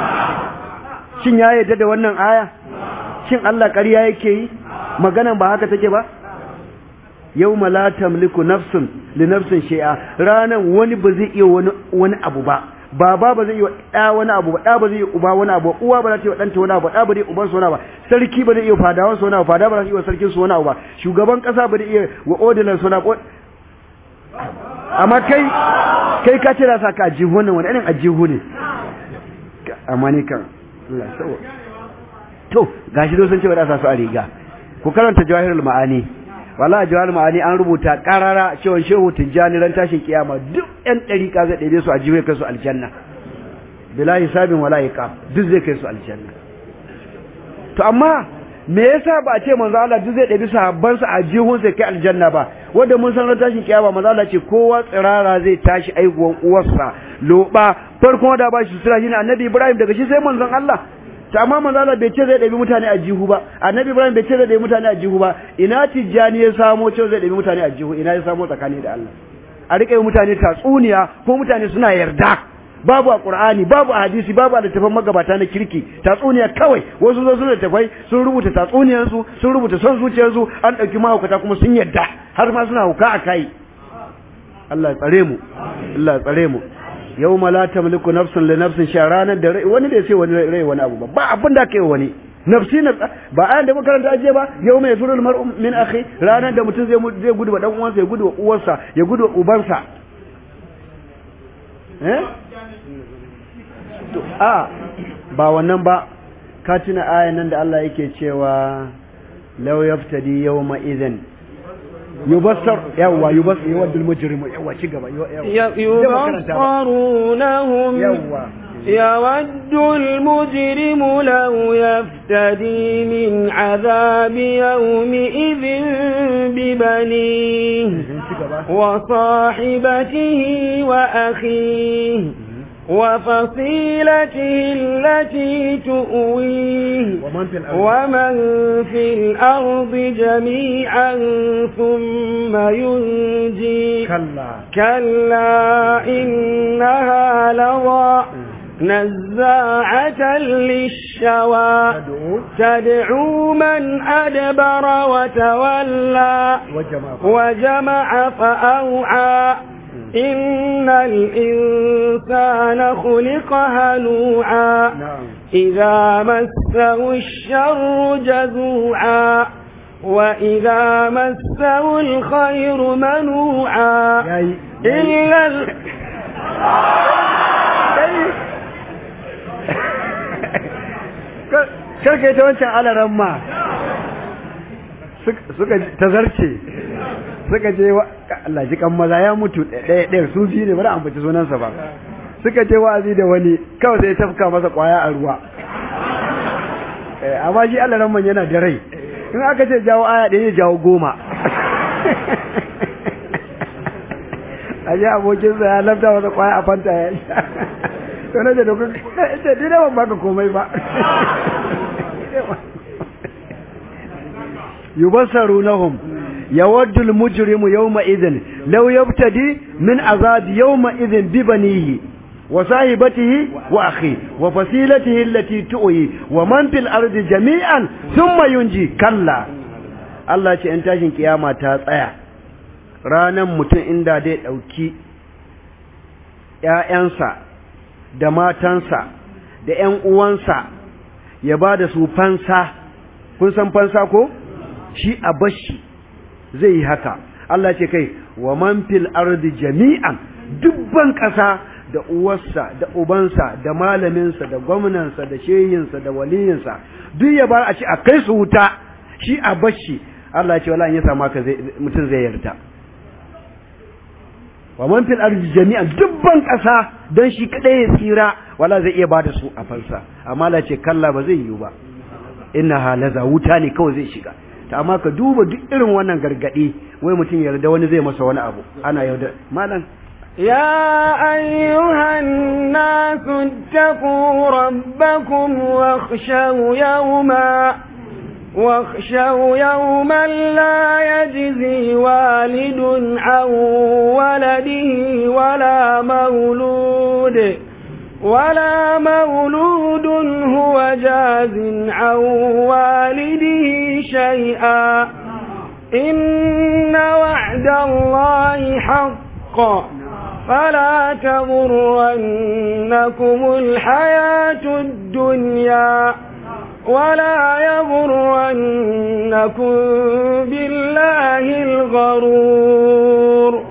shin ya yarda da wannan aya shin Allah ƙarya yake yi maganan ba haka take ba yawma la tamliku nafsun li nafsin shay'a ranan wani ba zai iya wani wani abu ba baba ba zai iya da wani abu ba da ba zai iya uba wani abu uwa ba za ta iya danta wani abu da ba zai iya uban sa wani abu sarki ba zai iya fadawan sa wani abu fada ba za ta iya sarkin sa wani abu ba shugaban kasa ba zai iya wa odilan sa wani abu amma kai kai ka ce da sa ka ajihu wannan wani irin ajihu ne amma ne kan Allah sawa to gashi do sun ce ba da sa su a riga ku karanta jawahirul ma'ani wallahi jawahirul ma'ani an rubuta karara cewa shehu tijjani ran tashin kiyama duk yan dariƙa zai ɗebe su a jiwe kai su aljanna bila hisabin wala iqab duk zai kai su aljanna to amma me yasa ba a ce manzo Allah duk zai ɗabi sahabban sa a jihun sai kai aljanna ba wanda mun san ran tashin kiyama manzo Allah ce kowa tsirara zai tashi aihuwan uwarsa loba farkon da ba shi sura shine annabi Ibrahim daga shi sai manzon Allah to amma manzo Allah bai ce zai ɗabi mutane a jihu ba annabi Ibrahim bai ce zai ɗabi mutane a jihu ba ina tijjani ya samo cewa zai ɗabi mutane a jihu ina ya samo tsakani da Allah a rika yi mutane tatsuniya ko mutane suna yarda babu a Qur'ani babu a hadisi babu a littafin magabata na kirki tatsuniya kawai wasu zo sun littafai sun rubuta tatsuniyar su sun rubuta son zuciyar su an dauki mahaukata kuma sun yadda har ma suna hauka a kai Allah ya tsare mu Allah ya tsare mu yawma la tamliku nafsun li nafsin sha ranar da wani bai sai wani rai wani abu ba ba abin da kai wani nafsi na ba ayan da makaranta aje ba yau mai firul mar'u min akhi ranar da mutum zai zai gudu wa dan uwansa ya gudu wa uwarsa ya gudu wa ubansa eh a ba wannan ba ka tuna ayan nan da Allah yake cewa law yaftadi yawma idhin yubassar yawa yubassar yawadul mujrimu yawa ci gaba yubassarunahum yawa يود المجرم لو يفتدي من عذاب يومئذ ببنيه وصاحبته وأخيه وفصيلته التي تؤويه ومن في الأرض ومن في الأرض جميعا ثم ينجي كلا كلا إنها لظى نزاعة للشوى تدعو تدعو من أدبر وتولى وجمع وجمع فأوعى إن الإنسان خلق هلوعا نعم إذا مسه الشر جزوعا وإذا مسه الخير منوعا yayi إلا ال... karka ita wancan alaran ma suka tazarce suka je wa Allah ji kan maza ya mutu ɗaya ɗaya su biyu ne bari an bace sunansa ba suka je wa'azi da wani kawai sai ya tafka masa kwaya a ruwa amma shi alaran man yana da rai in aka ce jawo aya ɗaya ya jawo goma a ji abokinsa ya lafta masa kwaya a fanta ya sha to na da kuka ita ni da ban baka komai ba yubassarunahum yawaddu almujrimu yawma idhin law yabtadi min azab yawma idhin bi banihi wa sahibatihi wa akhi wa fasilatihi allati tu'i wa man fil ardi jami'an thumma yunji kalla Allah ce in tashin kiyama ta tsaya ranan mutum inda dai dauki ƴaƴansa da matansa da ƴan uwansa ya ba da su fansa kun san fansa ko shi a bashi zai yi haka Allah ce kai wa man fil ardi jami'an dubban ƙasa da uwarsa da ubansa da malaminsa da gwamnansa da shehinsa da waliyinsa duk ya bar a ci a kai su wuta shi a bashi Allah ce wala in ya samu haka zai mutum zai yarda wa man fil ardi jami'an dubban ƙasa dan shi kadai ya tsira wala zai iya bada su a fansa amma Allah ce kalla ba zai yiwu ba inna halaza wuta ne kawai zai shiga ta amma ka duba duk irin wannan gargadi wai mutum yarda wani zai masa wani abu ana yarda malam يا أيها الناس اتقوا ربكم واخشوا يوما واخشوا يوما لا يجزي والد عن ولده ولا مولود ولا مولود هو جاز عن والده شيئا إن وعد الله حق فلا تغرنكم الحياة الدنيا ولا يغرنكم بالله الغرور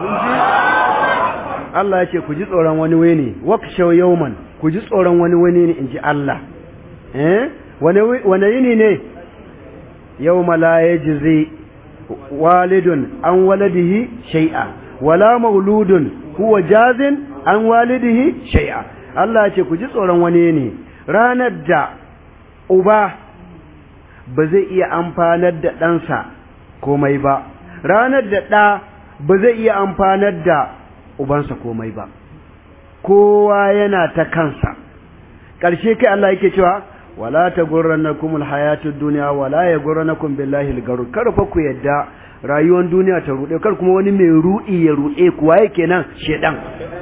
Allah ya ce ku ji tsoron wani wani wakshaw yawman ku ji tsoron wani wani ne inji Allah eh wani wani yini ne yawma la yajzi walidun an waladihi shay'a wala mauludun huwa jazin an walidihi shay'a Allah ya ce ku ji tsoron wani ne ranar da uba ba zai iya amfanar da ɗansa komai ba ranar da ɗa ba zai iya amfanar da ubansa komai ba kowa yana ta kansa ƙarshe kai Allah yake cewa wala tagurrannakum alhayatud dunya wala yagurrannakum billahi algarur kar fa ku yadda rayuwar duniya ta rude kar kuma wani mai rudi ya rude ku waye kenan shedan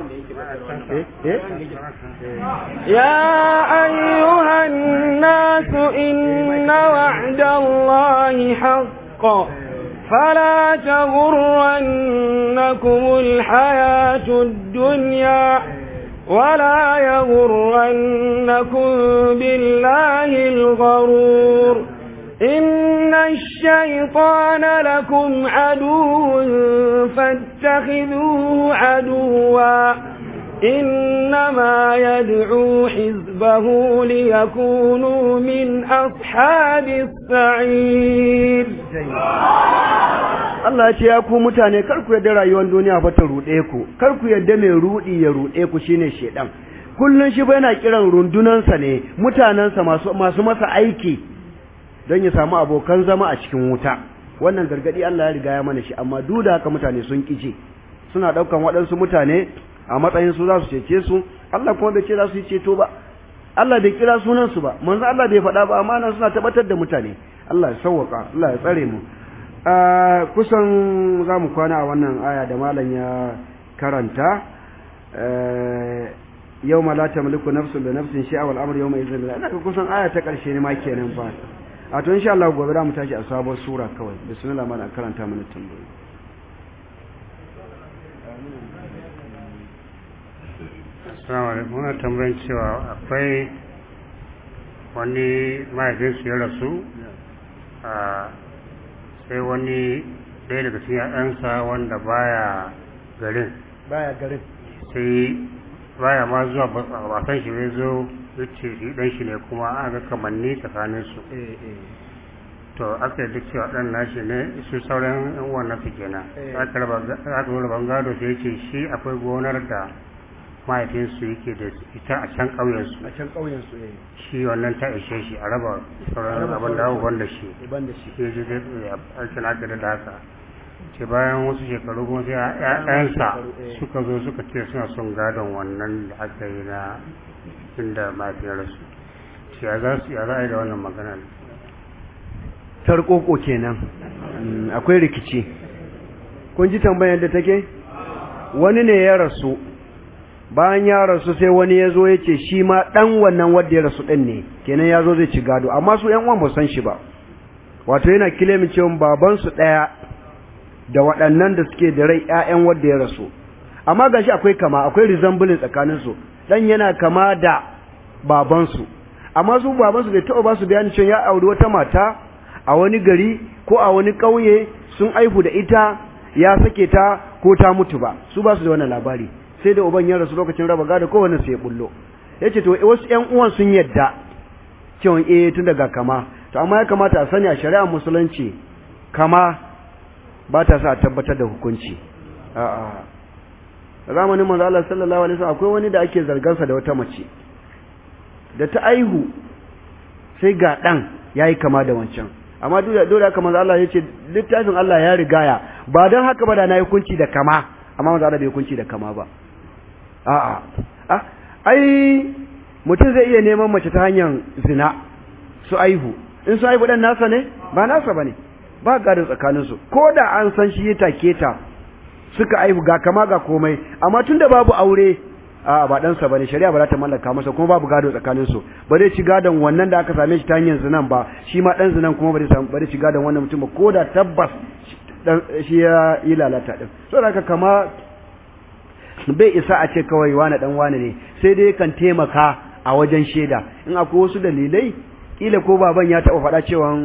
يا أيها الناس إن وعد الله حق فلا تغرنكم الحياة الدنيا ولا يغرنكم بالله الغرور إن الشيطان لكم عدو فاتخذوه عدوا إنما يدعو حزبه ليكونوا من أصحاب السعير Allah ya ce ya ku mutane kar ku yadda rayuwar duniya fa ta ruɗe ku kar ku yadda mai ruɗi ya ruɗe ku shine shedan kullun shi ba yana kiran rundunansa ne mutanensa masu masu masa aiki don ya samu abokan zama a cikin wuta wannan gargadi Allah ya riga ya mana shi amma duk da haka mutane sun kice suna daukan waɗansu mutane a matsayin su za su cece su Allah kuma bai ce za su yi ceto ba Allah bai kira sunan su ba manzo Allah bai faɗa ba amma nan suna tabbatar da mutane Allah ya sauwaka Allah ya tsare mu kusan za mu kwana a wannan aya da malam ya karanta yau ma la tamliku nafsun bi nafsin shay'a wal amru yawma idhin ina ga kusan aya ta karshe ne ma kenan fa a to insha Allah gobe za mu tashi a sabon sura kawai bismillah mana karanta mana tambayoyi Assalamu alaikum muna tambayin cewa akwai wani mahaifinsu ya rasu a sai wani ɗaya daga cikin ‘ya'yansa wanda baya garin baya garin sai baya ma zuwa wasan shi ne zo yace shi ɗan shi ne kuma aka kamanni tsakanin su eh eh to aka yi duk cewa ɗan nashi ne su sauran yan uwan nasu kenan Eh. aka raba aka zo raban gado sai yace shi akwai gonar da mahaifinsu yake da ita a can ƙauyensu a can ƙauyen su eh shi wannan ta ishe shi a raba sauran raba abin da abubuwan da shi ban da shi sai ji zai aikin aka da haka ce bayan wasu shekaru kuma sai ƴaƴansa suka zo suka ce suna son gadon wannan da aka yi na inda mahaifiyar su ce ya za su ya za a yi da wannan maganar tarkoko kenan Mm, akwai rikici kun ji tambayar da take wani ne ya rasu bayan ya rasu sai wani ya zo ya ce shi ma ɗan wannan wadda ya rasu ɗin ne kenan ya zo zai ci gado amma su ‘yan uwan ba su san shi ba wato yana kilimin cewa babansu ɗaya da waɗannan da suke da rai ‘ya'yan wadda ya rasu amma gashi akwai kama akwai resemblance tsakaninsu ɗan yana kama da babansu amma su babansu bai taɓa ba su bayani cewa ya auri wata mata a wani gari ko a wani ƙauye sun aihu da ita ya sake ta ko ta mutu ba su ba su da wannan labari sai da uban ya rasu lokacin raba gado ko wannan sai ya bullo yace to wasu ƴan uwan sun yadda cewa eh tun daga kama to amma ya kamata a sani a shari'ar musulunci kama ba ta sa a tabbatar da hukunci a'a a zamanin manzo Allah sallallahu alaihi wasallam akwai wani da ake zargansa da wata mace da ta aihu sai ga dan yayi kama da wancan amma duk da dole haka manzo Allah yace littafin Allah ya rigaya ba dan haka ba da na hukunci da kama amma manzo Allah bai hukunci da kama ba a'a ah ai mutum zai iya neman mace ta hanyar zina su aihu in su aihu dan nasa ne ba nasa bane ba gadon tsakanin su ko da an san shi ya take ta suka aihu ga kama ga komai amma tunda babu aure a ba ɗansa ba ne shari'a ba za ta mallaka masa kuma babu gado tsakanin su ba zai ci gadon wannan da aka same shi ta hanyar zinan ba shi ma ɗan zinan kuma ba zai ci gadon wannan mutum ba ko da tabbas shi ya yi lalata ɗin so da haka kama bai isa a ce kawai wane ɗan wane ne sai dai kan taimaka a wajen shaida in akwai wasu dalilai kila ko baban ya taɓa faɗa cewa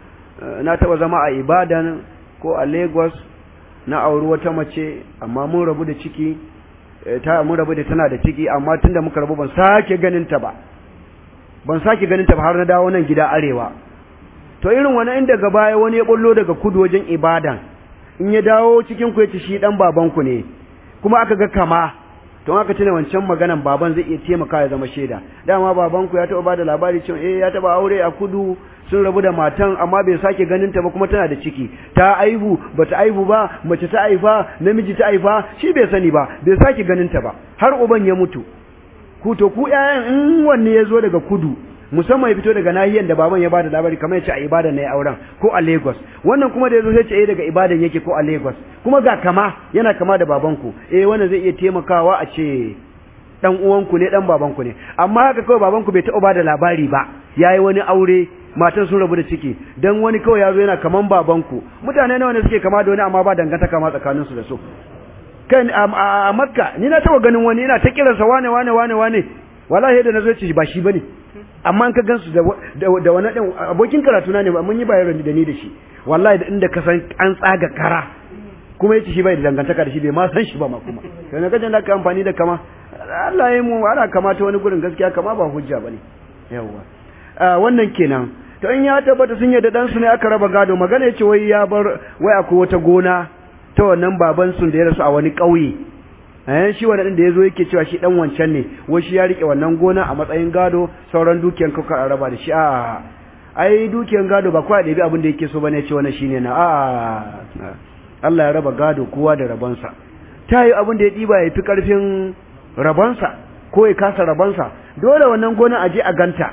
na taɓa zama a ibadan ko a lagos na auri wata mace amma mun rabu da ciki ta mun rabu da tana da ciki amma tunda muka rabu ban sake ganin ta ba ban sake ganin ta ba har na dawo nan gida arewa to irin wani inda daga baya wani ya bullo daga kudu wajen ibadan in ya dawo cikin ku yace shi dan baban ku ne kuma aka ga kama don aka tuna wancan maganan baban zai iya taimaka ya zama shaida dama baban ku ya taba bada labari cewa eh ya taba aure a kudu sun rabu da matan amma bai sake ganin ta ba kuma tana da ciki ta aihu bata aihu ba mace ta aifa namiji ta aifa shi bai sani ba bai sake ganin ta ba har uban ya mutu ku to ku ƴaƴan in wanne ya zo daga kudu musamman ya fito daga nahiyar da baban ya bada labari kamar ya ce a ibadan ne auren ko a Lagos wannan kuma da yazo sai ce eh daga ibadan yake ko a Lagos kuma ga kama yana kama da babanku eh wannan zai iya taimakawa a ce dan uwanku ne dan babanku ne amma haka kawai babanku bai taɓa bada labari ba yayi wani aure matan sun rabu da ciki dan wani kawai yazo yana kaman babanku mutane nawa ne suke kama da wani amma ba dangantaka ma tsakanin su da su kan a Makka ni na taɓa ganin wani ina ta kiransa wane wane wane wane wallahi da nazo ce ba shi bane amma ka gansu da da wani dan abokin karatu na ne mun yi bayar da ni da shi wallahi da inda ka san an tsaga kara kuma yace shi bai da dangantaka da shi bai ma san shi ba ma kuma sai na kaje da ka amfani da kama Allah ya mu ana kamata wani gurin gaskiya kama ba hujja bane yawa wannan kenan to in ya tabbata sun yadda dan su ne aka raba gado magana yace wai ya bar wai akwai wata gona ta wannan baban sun da ya rasu a wani ƙauye eh shi wannan da yazo yake cewa shi dan wancan ne wai shi ya rike wannan gona a matsayin gado sauran dukiyan kuka a raba da shi a ai dukiyan gado ba kwa da bi abin da yake so bane ce wannan shine na a Allah ya raba gado kowa da rabansa ta yi abin da ya diba ya fi karfin rabansa ko ya kasa rabansa dole wannan gona aje a ganta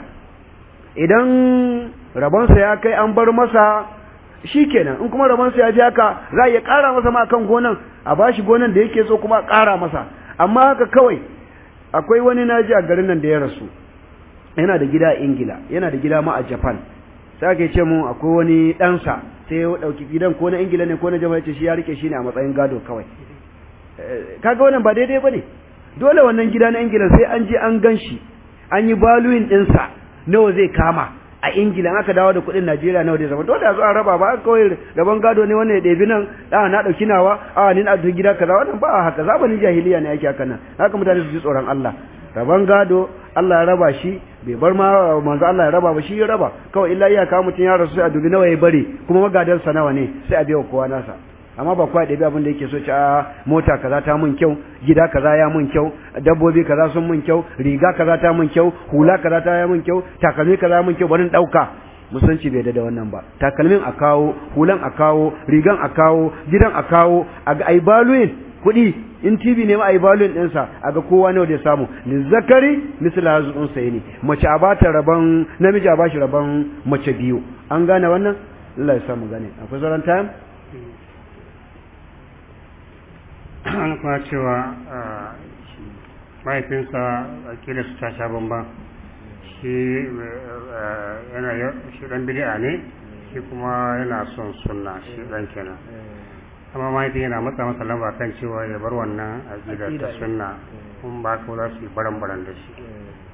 idan rabansa ya kai an bar masa shikenan in kuma rabansa ya ji haka za a iya ƙara masa ma kan gonan a bashi gonan da yake so kuma a ƙara masa amma haka kawai akwai wani naji a garin nan da ya rasu yana da gida a ingila yana da gida ma a japan sai aka ce mu akwai wani ɗansa sai ya ɗauki gidan ko na ingila ne ko na japan ce shi ya rike shi ne a matsayin gado kawai kaga wannan ba daidai ba ne dole wannan gida na ingila sai an je an gan shi an yi baluyin ɗinsa nawa zai kama a ingila aka dawo da kuɗin najeriya nawa zai zama dole a zo a raba ba kawai rabon gado ne wannan ya ɗebi nan a na ɗauki nawa a ni na ɗauki gida kaza wannan ba haka zamanin jahiliya ne ake haka nan haka mutane su ji tsoron Allah rabon gado Allah ya raba shi bai bar ma manzo Allah ya raba ba shi ya raba kawai illa iyaka mutum ya rasu sai a dubi nawa ya bari kuma magadansa nawa ne sai a biya kowa nasa amma ba kwa ɗabi abin da yake so ci a mota kaza ta mun kyau gida kaza ya mun kyau dabbobi kaza sun mun kyau riga kaza ta mun kyau hula kaza ta ya mun kyau takalmi kaza ya mun kyau bari ɗauka musulunci bai da wannan ba takalmin a kawo hulan a kawo rigan a kawo gidan a kawo a ga ai baluin kuɗi in TV ne ma ai baluin ɗinsa a ga kowa nawa da ya samu zakari misal hazun sai ne mace a bata rabon namiji a bashi rabon mace biyu an gane wannan Allah ya samu gane akwai sauran time an kuma cewa mahaifinsa akila su ta sha bamban shi yana shi dan bid'a ne shi kuma yana son sunna shi dan kenan amma mahaifin yana matsa masa lamba kan cewa ya bar wannan aqida ta sunna kun ba ka za su yi baran baran da shi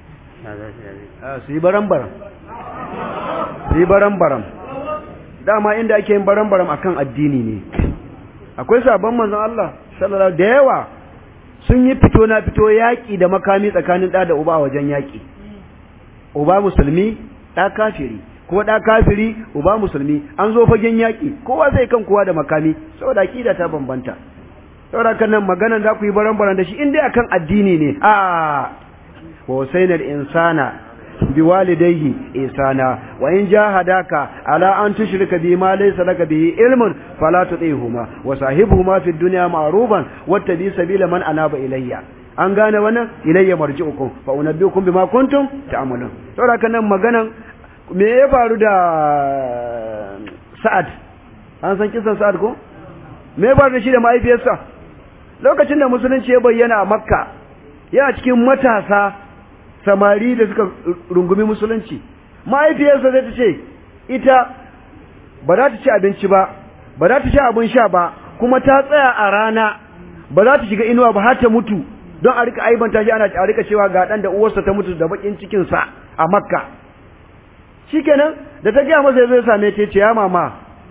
su yi baran baran su yi baran baran dama inda ake yin baran baran akan addini ne akwai sabon manzon Allah sallallahu da yawa sun yi fito na fito yaƙi da makami tsakanin ɗa da uba a wajen yaƙi uba musulmi ɗa kafiri ko ɗa kafiri uba musulmi an zo fagen yaƙi kowa zai kan kowa da makami saboda aƙida ta bambanta saboda kan nan maganan za ku yi baran-baran da shi in dai akan addini ne a wa wasainar insana بوالديه إحسانا وإن جاهداك على أن تشرك بما ليس لك به علم فلا تطيعهما وصاحبهما في الدنيا معروفا واتبع سبيل من أناب إلي an gane wannan ilayya marji'ukum fa unabbiukum bima kuntum ta'malun saboda kan nan maganan me ya faru da Sa'ad an san kisan Sa'ad ko me ya faru da shi da mahaifiyarsa lokacin da musulunci ya bayyana a Makka yana cikin matasa samari da suka rungumi musulunci mahaifiyarsa zai ta ce ita ba za ta ci abinci ba ba za ta sha abin sha ba kuma ta tsaya a rana ba za ta shiga inuwa ba har ta mutu don a rika aibanta shi ana a rika cewa ga dan da uwarsa ta mutu da bakin cikin sa a makka shikenan da ta gaya masa zai same ta ce ya mama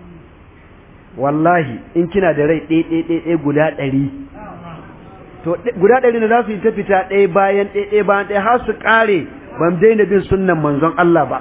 wallahi in kina da rai ɗaya ɗaya ɗaya guda ɗari to guda ɗari na za su yi ta fita ɗaya bayan ɗaya ɗaya bayan ɗaya har su ƙare ban daina bin sunnan manzon Allah ba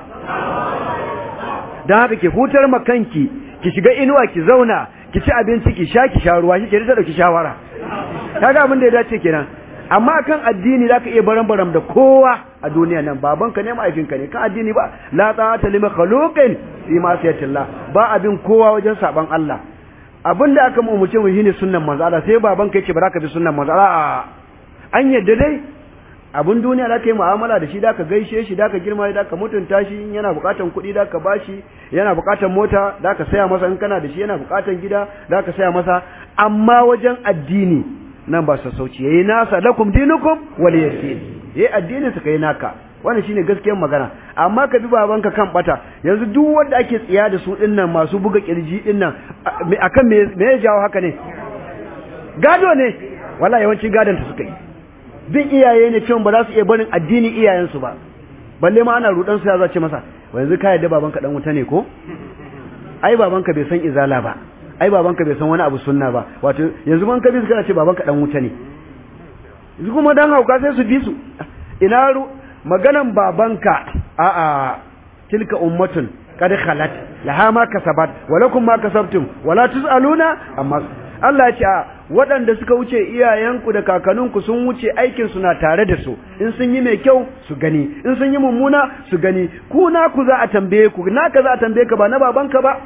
don haka ki hutar makanki ki shiga inuwa ki zauna ki ci abinci ki sha ki sha ruwa shi ke ta dauki shawara kaga abin da ya dace kenan amma kan addini zaka iya baran baram da kowa a duniya nan babanka ne mahaifinka ne kan addini ba la ta'ata lima khaluqin fi ma'siyatillah ba abin kowa wajen saban Allah abin da aka mu mu shine sunnan manzo Allah sai babanka yace ba za ka bi sunnan manzo Allah an yadda dai abun duniya da ka yi mu'amala da shi da ka gaishe shi da ka girma da ka mutunta shi in yana bukatan kuɗi da ka bashi yana bukatan mota da ka saya masa in kana da shi yana bukatan gida da ka saya masa amma wajen addini nan ba sassauci yayi nasa lakum dinukum waliyadin yayi addinin sa kai naka wannan shine gaskiyar magana amma ka bi babanka kan bata yanzu duk wanda ake tsiya da su dinnan masu buga kirji dinnan akan me me ya jawo haka ne gado ne wallahi yawanci gadon ta suka yi bin iyaye ne cewa ba za su iya barin addini iyayensu ba balle ma ana rudan su ya zace masa yanzu ka yadda babanka dan wuta ne ko ai babanka bai san izala ba ai babanka bai san wani abu sunna ba wato yanzu man ka bi su kana ce babanka dan wuta ne yanzu kuma dan hauka sai su bi su ina ru maganan babanka a a tilka ummatun qad khalat laha ma kasabat wa lakum ma kasabtum wala tusaluna amma Allah ya ce waɗanda suka wuce iyayenku da kakanninku sun wuce aikin su na tare da su in sun yi mai kyau su gani in sun yi mummuna su gani ku na ku za a tambaye ku naka za a tambaye ka ba na babanka ba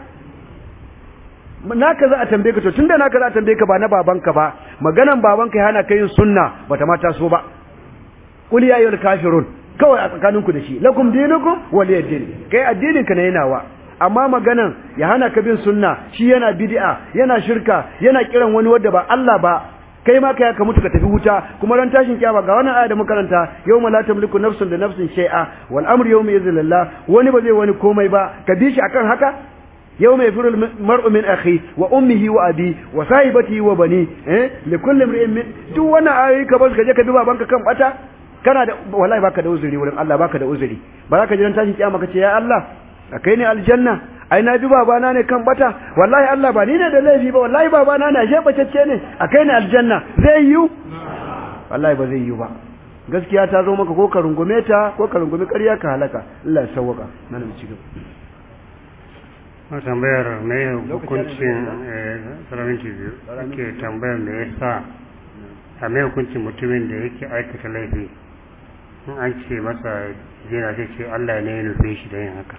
naka za a tambaye ka to tunda naka za a tambaye ka ba na babanka ba maganan babanka ya hana ka yin sunna bata ma taso ba qul ya ayyuhal kafirun kawai a tsakaninku da shi lakum dinukum waliyadin kai addinin ka ne nawa amma maganan ya hana ka bin sunna shi yana bid'a yana shirka yana kiran wani wanda ba Allah ba kai ma kai ka mutu ka tafi wuta kuma ran tashin kiyama ga wannan aya da makaranta yawma la tamliku nafsun da nafsin shay'a wal amru yawma yadhillallah wani ba zai wani komai ba ka bi shi akan haka yawma yafirul mar'u min akhi wa ummihi wa abi wa sahibatihi wa bani eh likulli imrin min duk wannan ayoyi ka bar ka je ka bi babanka kan bata kana da wallahi baka da uzuri wurin Allah baka da uzuri ba za ka ji ran tashin kiyama ka ce ya Allah kai ne aljanna ai na bi babana ne kan bata wallahi Allah ba ni ne da laifi ba wallahi babana ne ashe bacecce ne a kai ne aljanna zai yiwu wallahi ba zai yiwu ba gaskiya ta zo maka ko ka rungume ta ko ka rungume ƙarya ka halaka Allah ya sauwaka nan mu ci gaba a tambayar me hukuncin salaminci biyu ake tambayar me yasa a me hukuncin mutumin da yake aikata laifi in an ce masa yana sai ce Allah ne ya nufe shi da yin haka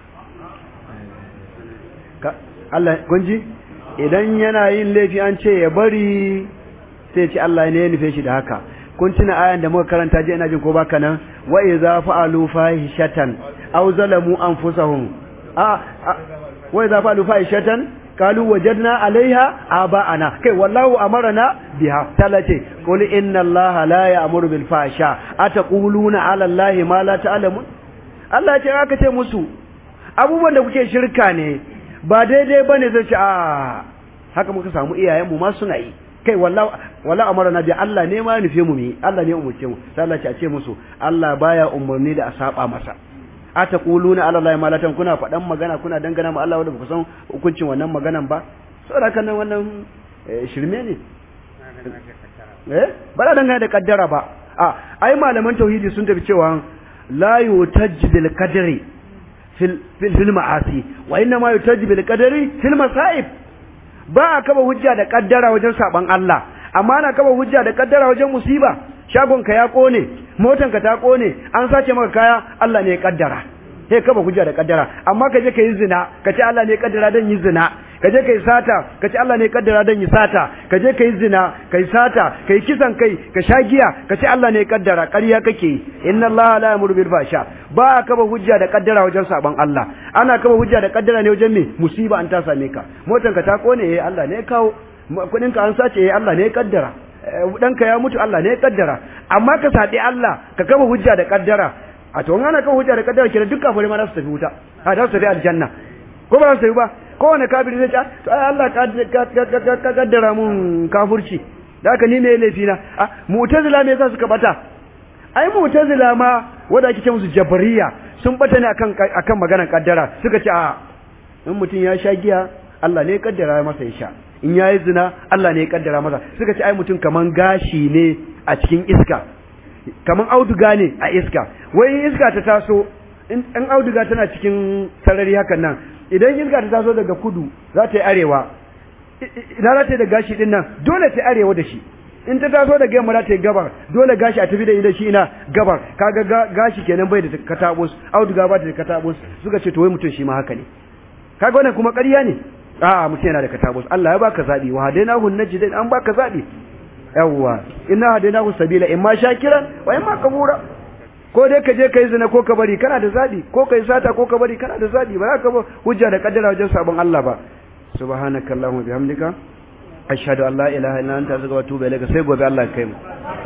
Allah kunji idan yana yin laifi an ce ya bari sai ce Allah ne ya nufe shi da haka kun tuna ayan da muka karanta je ina jin ko baka nan wa idza fa'alu fahishatan aw zalamu anfusahum a wa idza fa'alu fahishatan qalu wajadna 'alayha aba'ana kai wallahu amarna biha talace qul inna allaha la ya'muru bil fahsha ataquluna 'ala allahi ma la ta'lamun Allah ya ce aka ce musu abubuwan da kuke shirka ne ba daidai bane zai ce a haka muka samu iyayenmu ma suna yi kai wallahi wallahi amarna bi Allah ne ma nufe mu mi Allah ne umurce mu sai Allah ya ce musu Allah baya umurni da a saba masa ataquluna ala allahi ma la kuna faɗan magana kuna dangana ma Allah wanda ba san hukuncin wannan maganan ba saboda haka nan wannan shirme ne eh ba da dangana da kaddara ba a ai malaman tauhidi sun tafi cewa la yutajj bil qadri fil fil ma'asi wa inna ma yutajj bil qadri fil masaib ba a kaba hujja da kaddara wajen saban Allah amma ana kaba hujja da kaddara wajen musiba shagonka ya kone motanka ta kone an sace maka kaya Allah ne ya kaddara sai kaba hujja da kaddara amma ka je ka yi zina ka ce Allah ne ya kaddara dan yi zina ka je ka yi sata ka ce Allah ne ya kaddara dan yi sata ka je ka yi zina ka yi sata ka yi kisan kai ka sha giya ka ce Allah ne ya kaddara ƙarya kake yi inna Allah la yamuru bil fasha ba a kaba hujja da kaddara wajen saban Allah ana kaba hujja da kaddara ne wajen me musiba an ta same ka motanka ta kone eh Allah ne ya kawo kudin ka an sace eh Allah ne ya kaddara ɗanka ya mutu Allah ne ya kaddara amma ka saɗi Allah ka kama hujja da kaddara a to ana kama hujja da kaddara kenan duk kafirai ma za su tafi wuta a za su tafi aljanna ko ba za su tafi ba kowane kafiri zai ce to ai Allah ka kaddara mun kafurci da haka ni ne laifi na a mu'tazila me yasa suka bata ai mu'tazila ma wanda ake ce musu jabariya sun bata ne akan akan maganar kaddara suka ce a in mutum ya sha giya Allah ne ya kaddara masa ya sha in yayi zina Allah ne ya kaddara masa suka ce ai mutum kaman gashi ne a cikin iska kaman auduga ne a iska wai iska ta taso in auduga tana cikin sarari hakan nan idan iska ta taso daga kudu za ta yi arewa ina za ta yi da gashi din nan dole ta yi arewa da shi in ta taso daga yamma za ta yi gabar dole gashi a tafi da ida shi ina gabar kaga gashi kenan bai da katabus auduga ba ta da katabus suka ce to wai mutum shi ma haka ne kaga wannan kuma ƙarya ne a'a mutum yana da katabus Allah ya baka zabi wa hadainahu najdain an baka zabi yawwa inna hadainahu sabila imma shakira wa imma kafura ko dai ka je kai zina ko ka bari kana da zabi ko kai sata ko ka bari kana da zabi ba za ka ba hujja da kaddara wajen sabon Allah ba subhanakallahumma bihamdika ashhadu an la ilaha illa anta astaghfiruka wa atubu ilaik sai gobe Allah ya kai mu